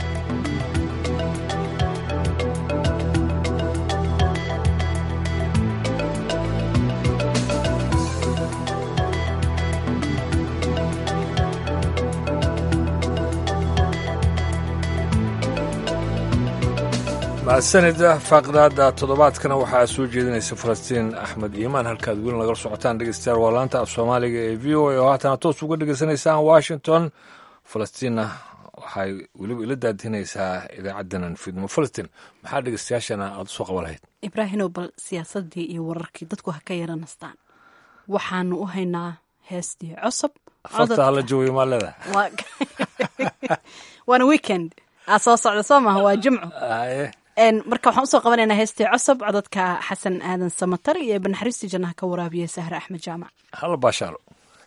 mahadsanida faaqidaada toddobaadkana waxaa soo jeedinaysa falastiin axmed iimaan halkaad weli nagala socotaan dhegeystayaal waa laanta af soomaaliga ee v o a oo haatana toos uga dhegeysanaysaan washington falastiinna waxay weliba ila daadinaysaa idaacaddanan fidmo falastiin maxaa dhegeystayaashana aada usoo qaban lahayd ibraahinow bal siyaasadii iyo wararkii dadku ha ka yara nastaan waxaanu u haynaa heestii cosob farta hala joogiyo maa leedaha waana weekend aa soo socda soo maaha waa jimco marka waxaan usoo qabanaynaa heestii cosob codadka xasan aadan samatar iyo banaxariistii jannaha ka waraabiya sahre axmed jaamac hala baashaalo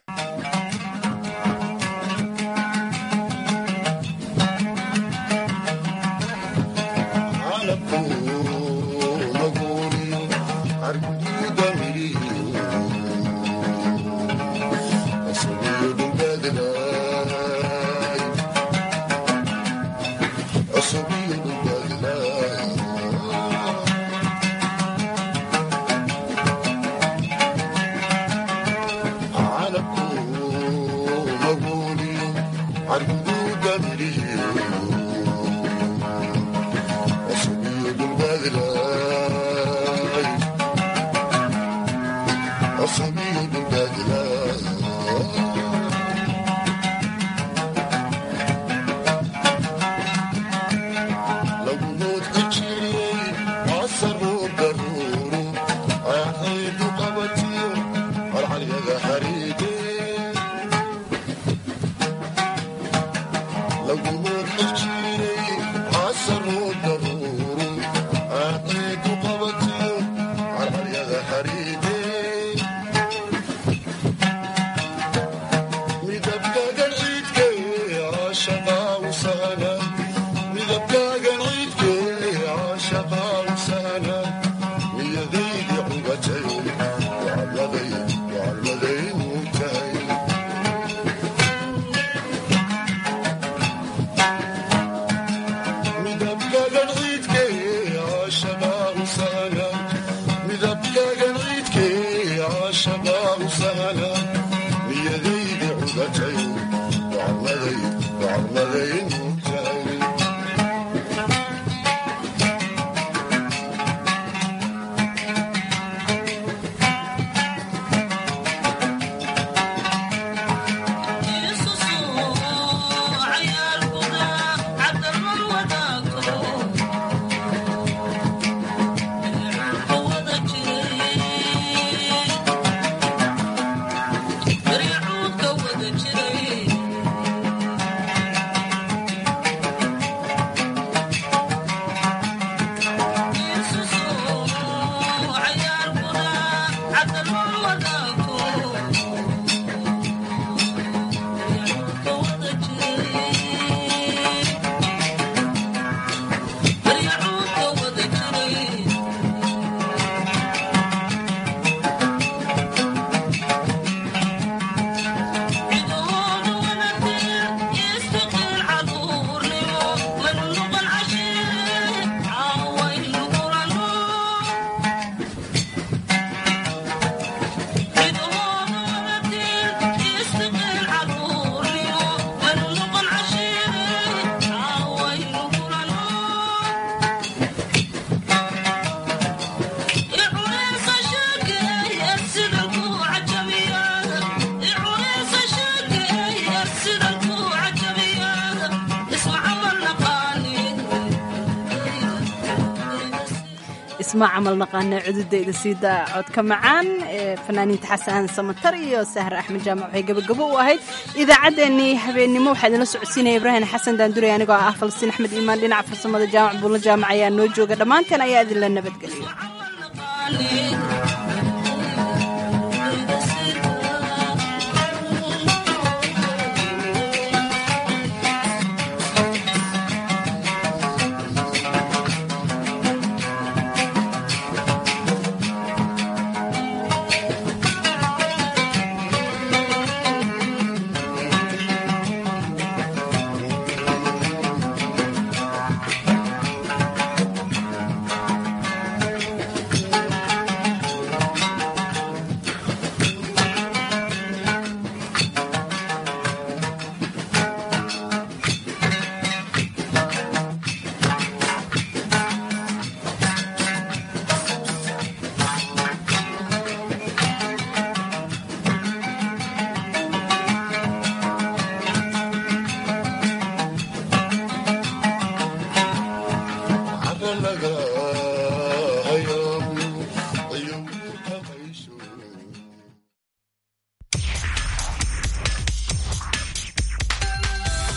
ismaa camal naqaana cududayda siida codka macaan ee fanaaniinta xasan samatar iyo sahar axmed jaamac waxay gabagabo u ahayd idaacaddeenii habeennimo waxaa idinla socodsiinaya ibraahim xasan daandure anigoo ah falastiin axmed iimaan dhinaca farsamada jaamac buulla jaamac ayaa noo jooga dhammaanteen ayaa idinla nabadgeliyo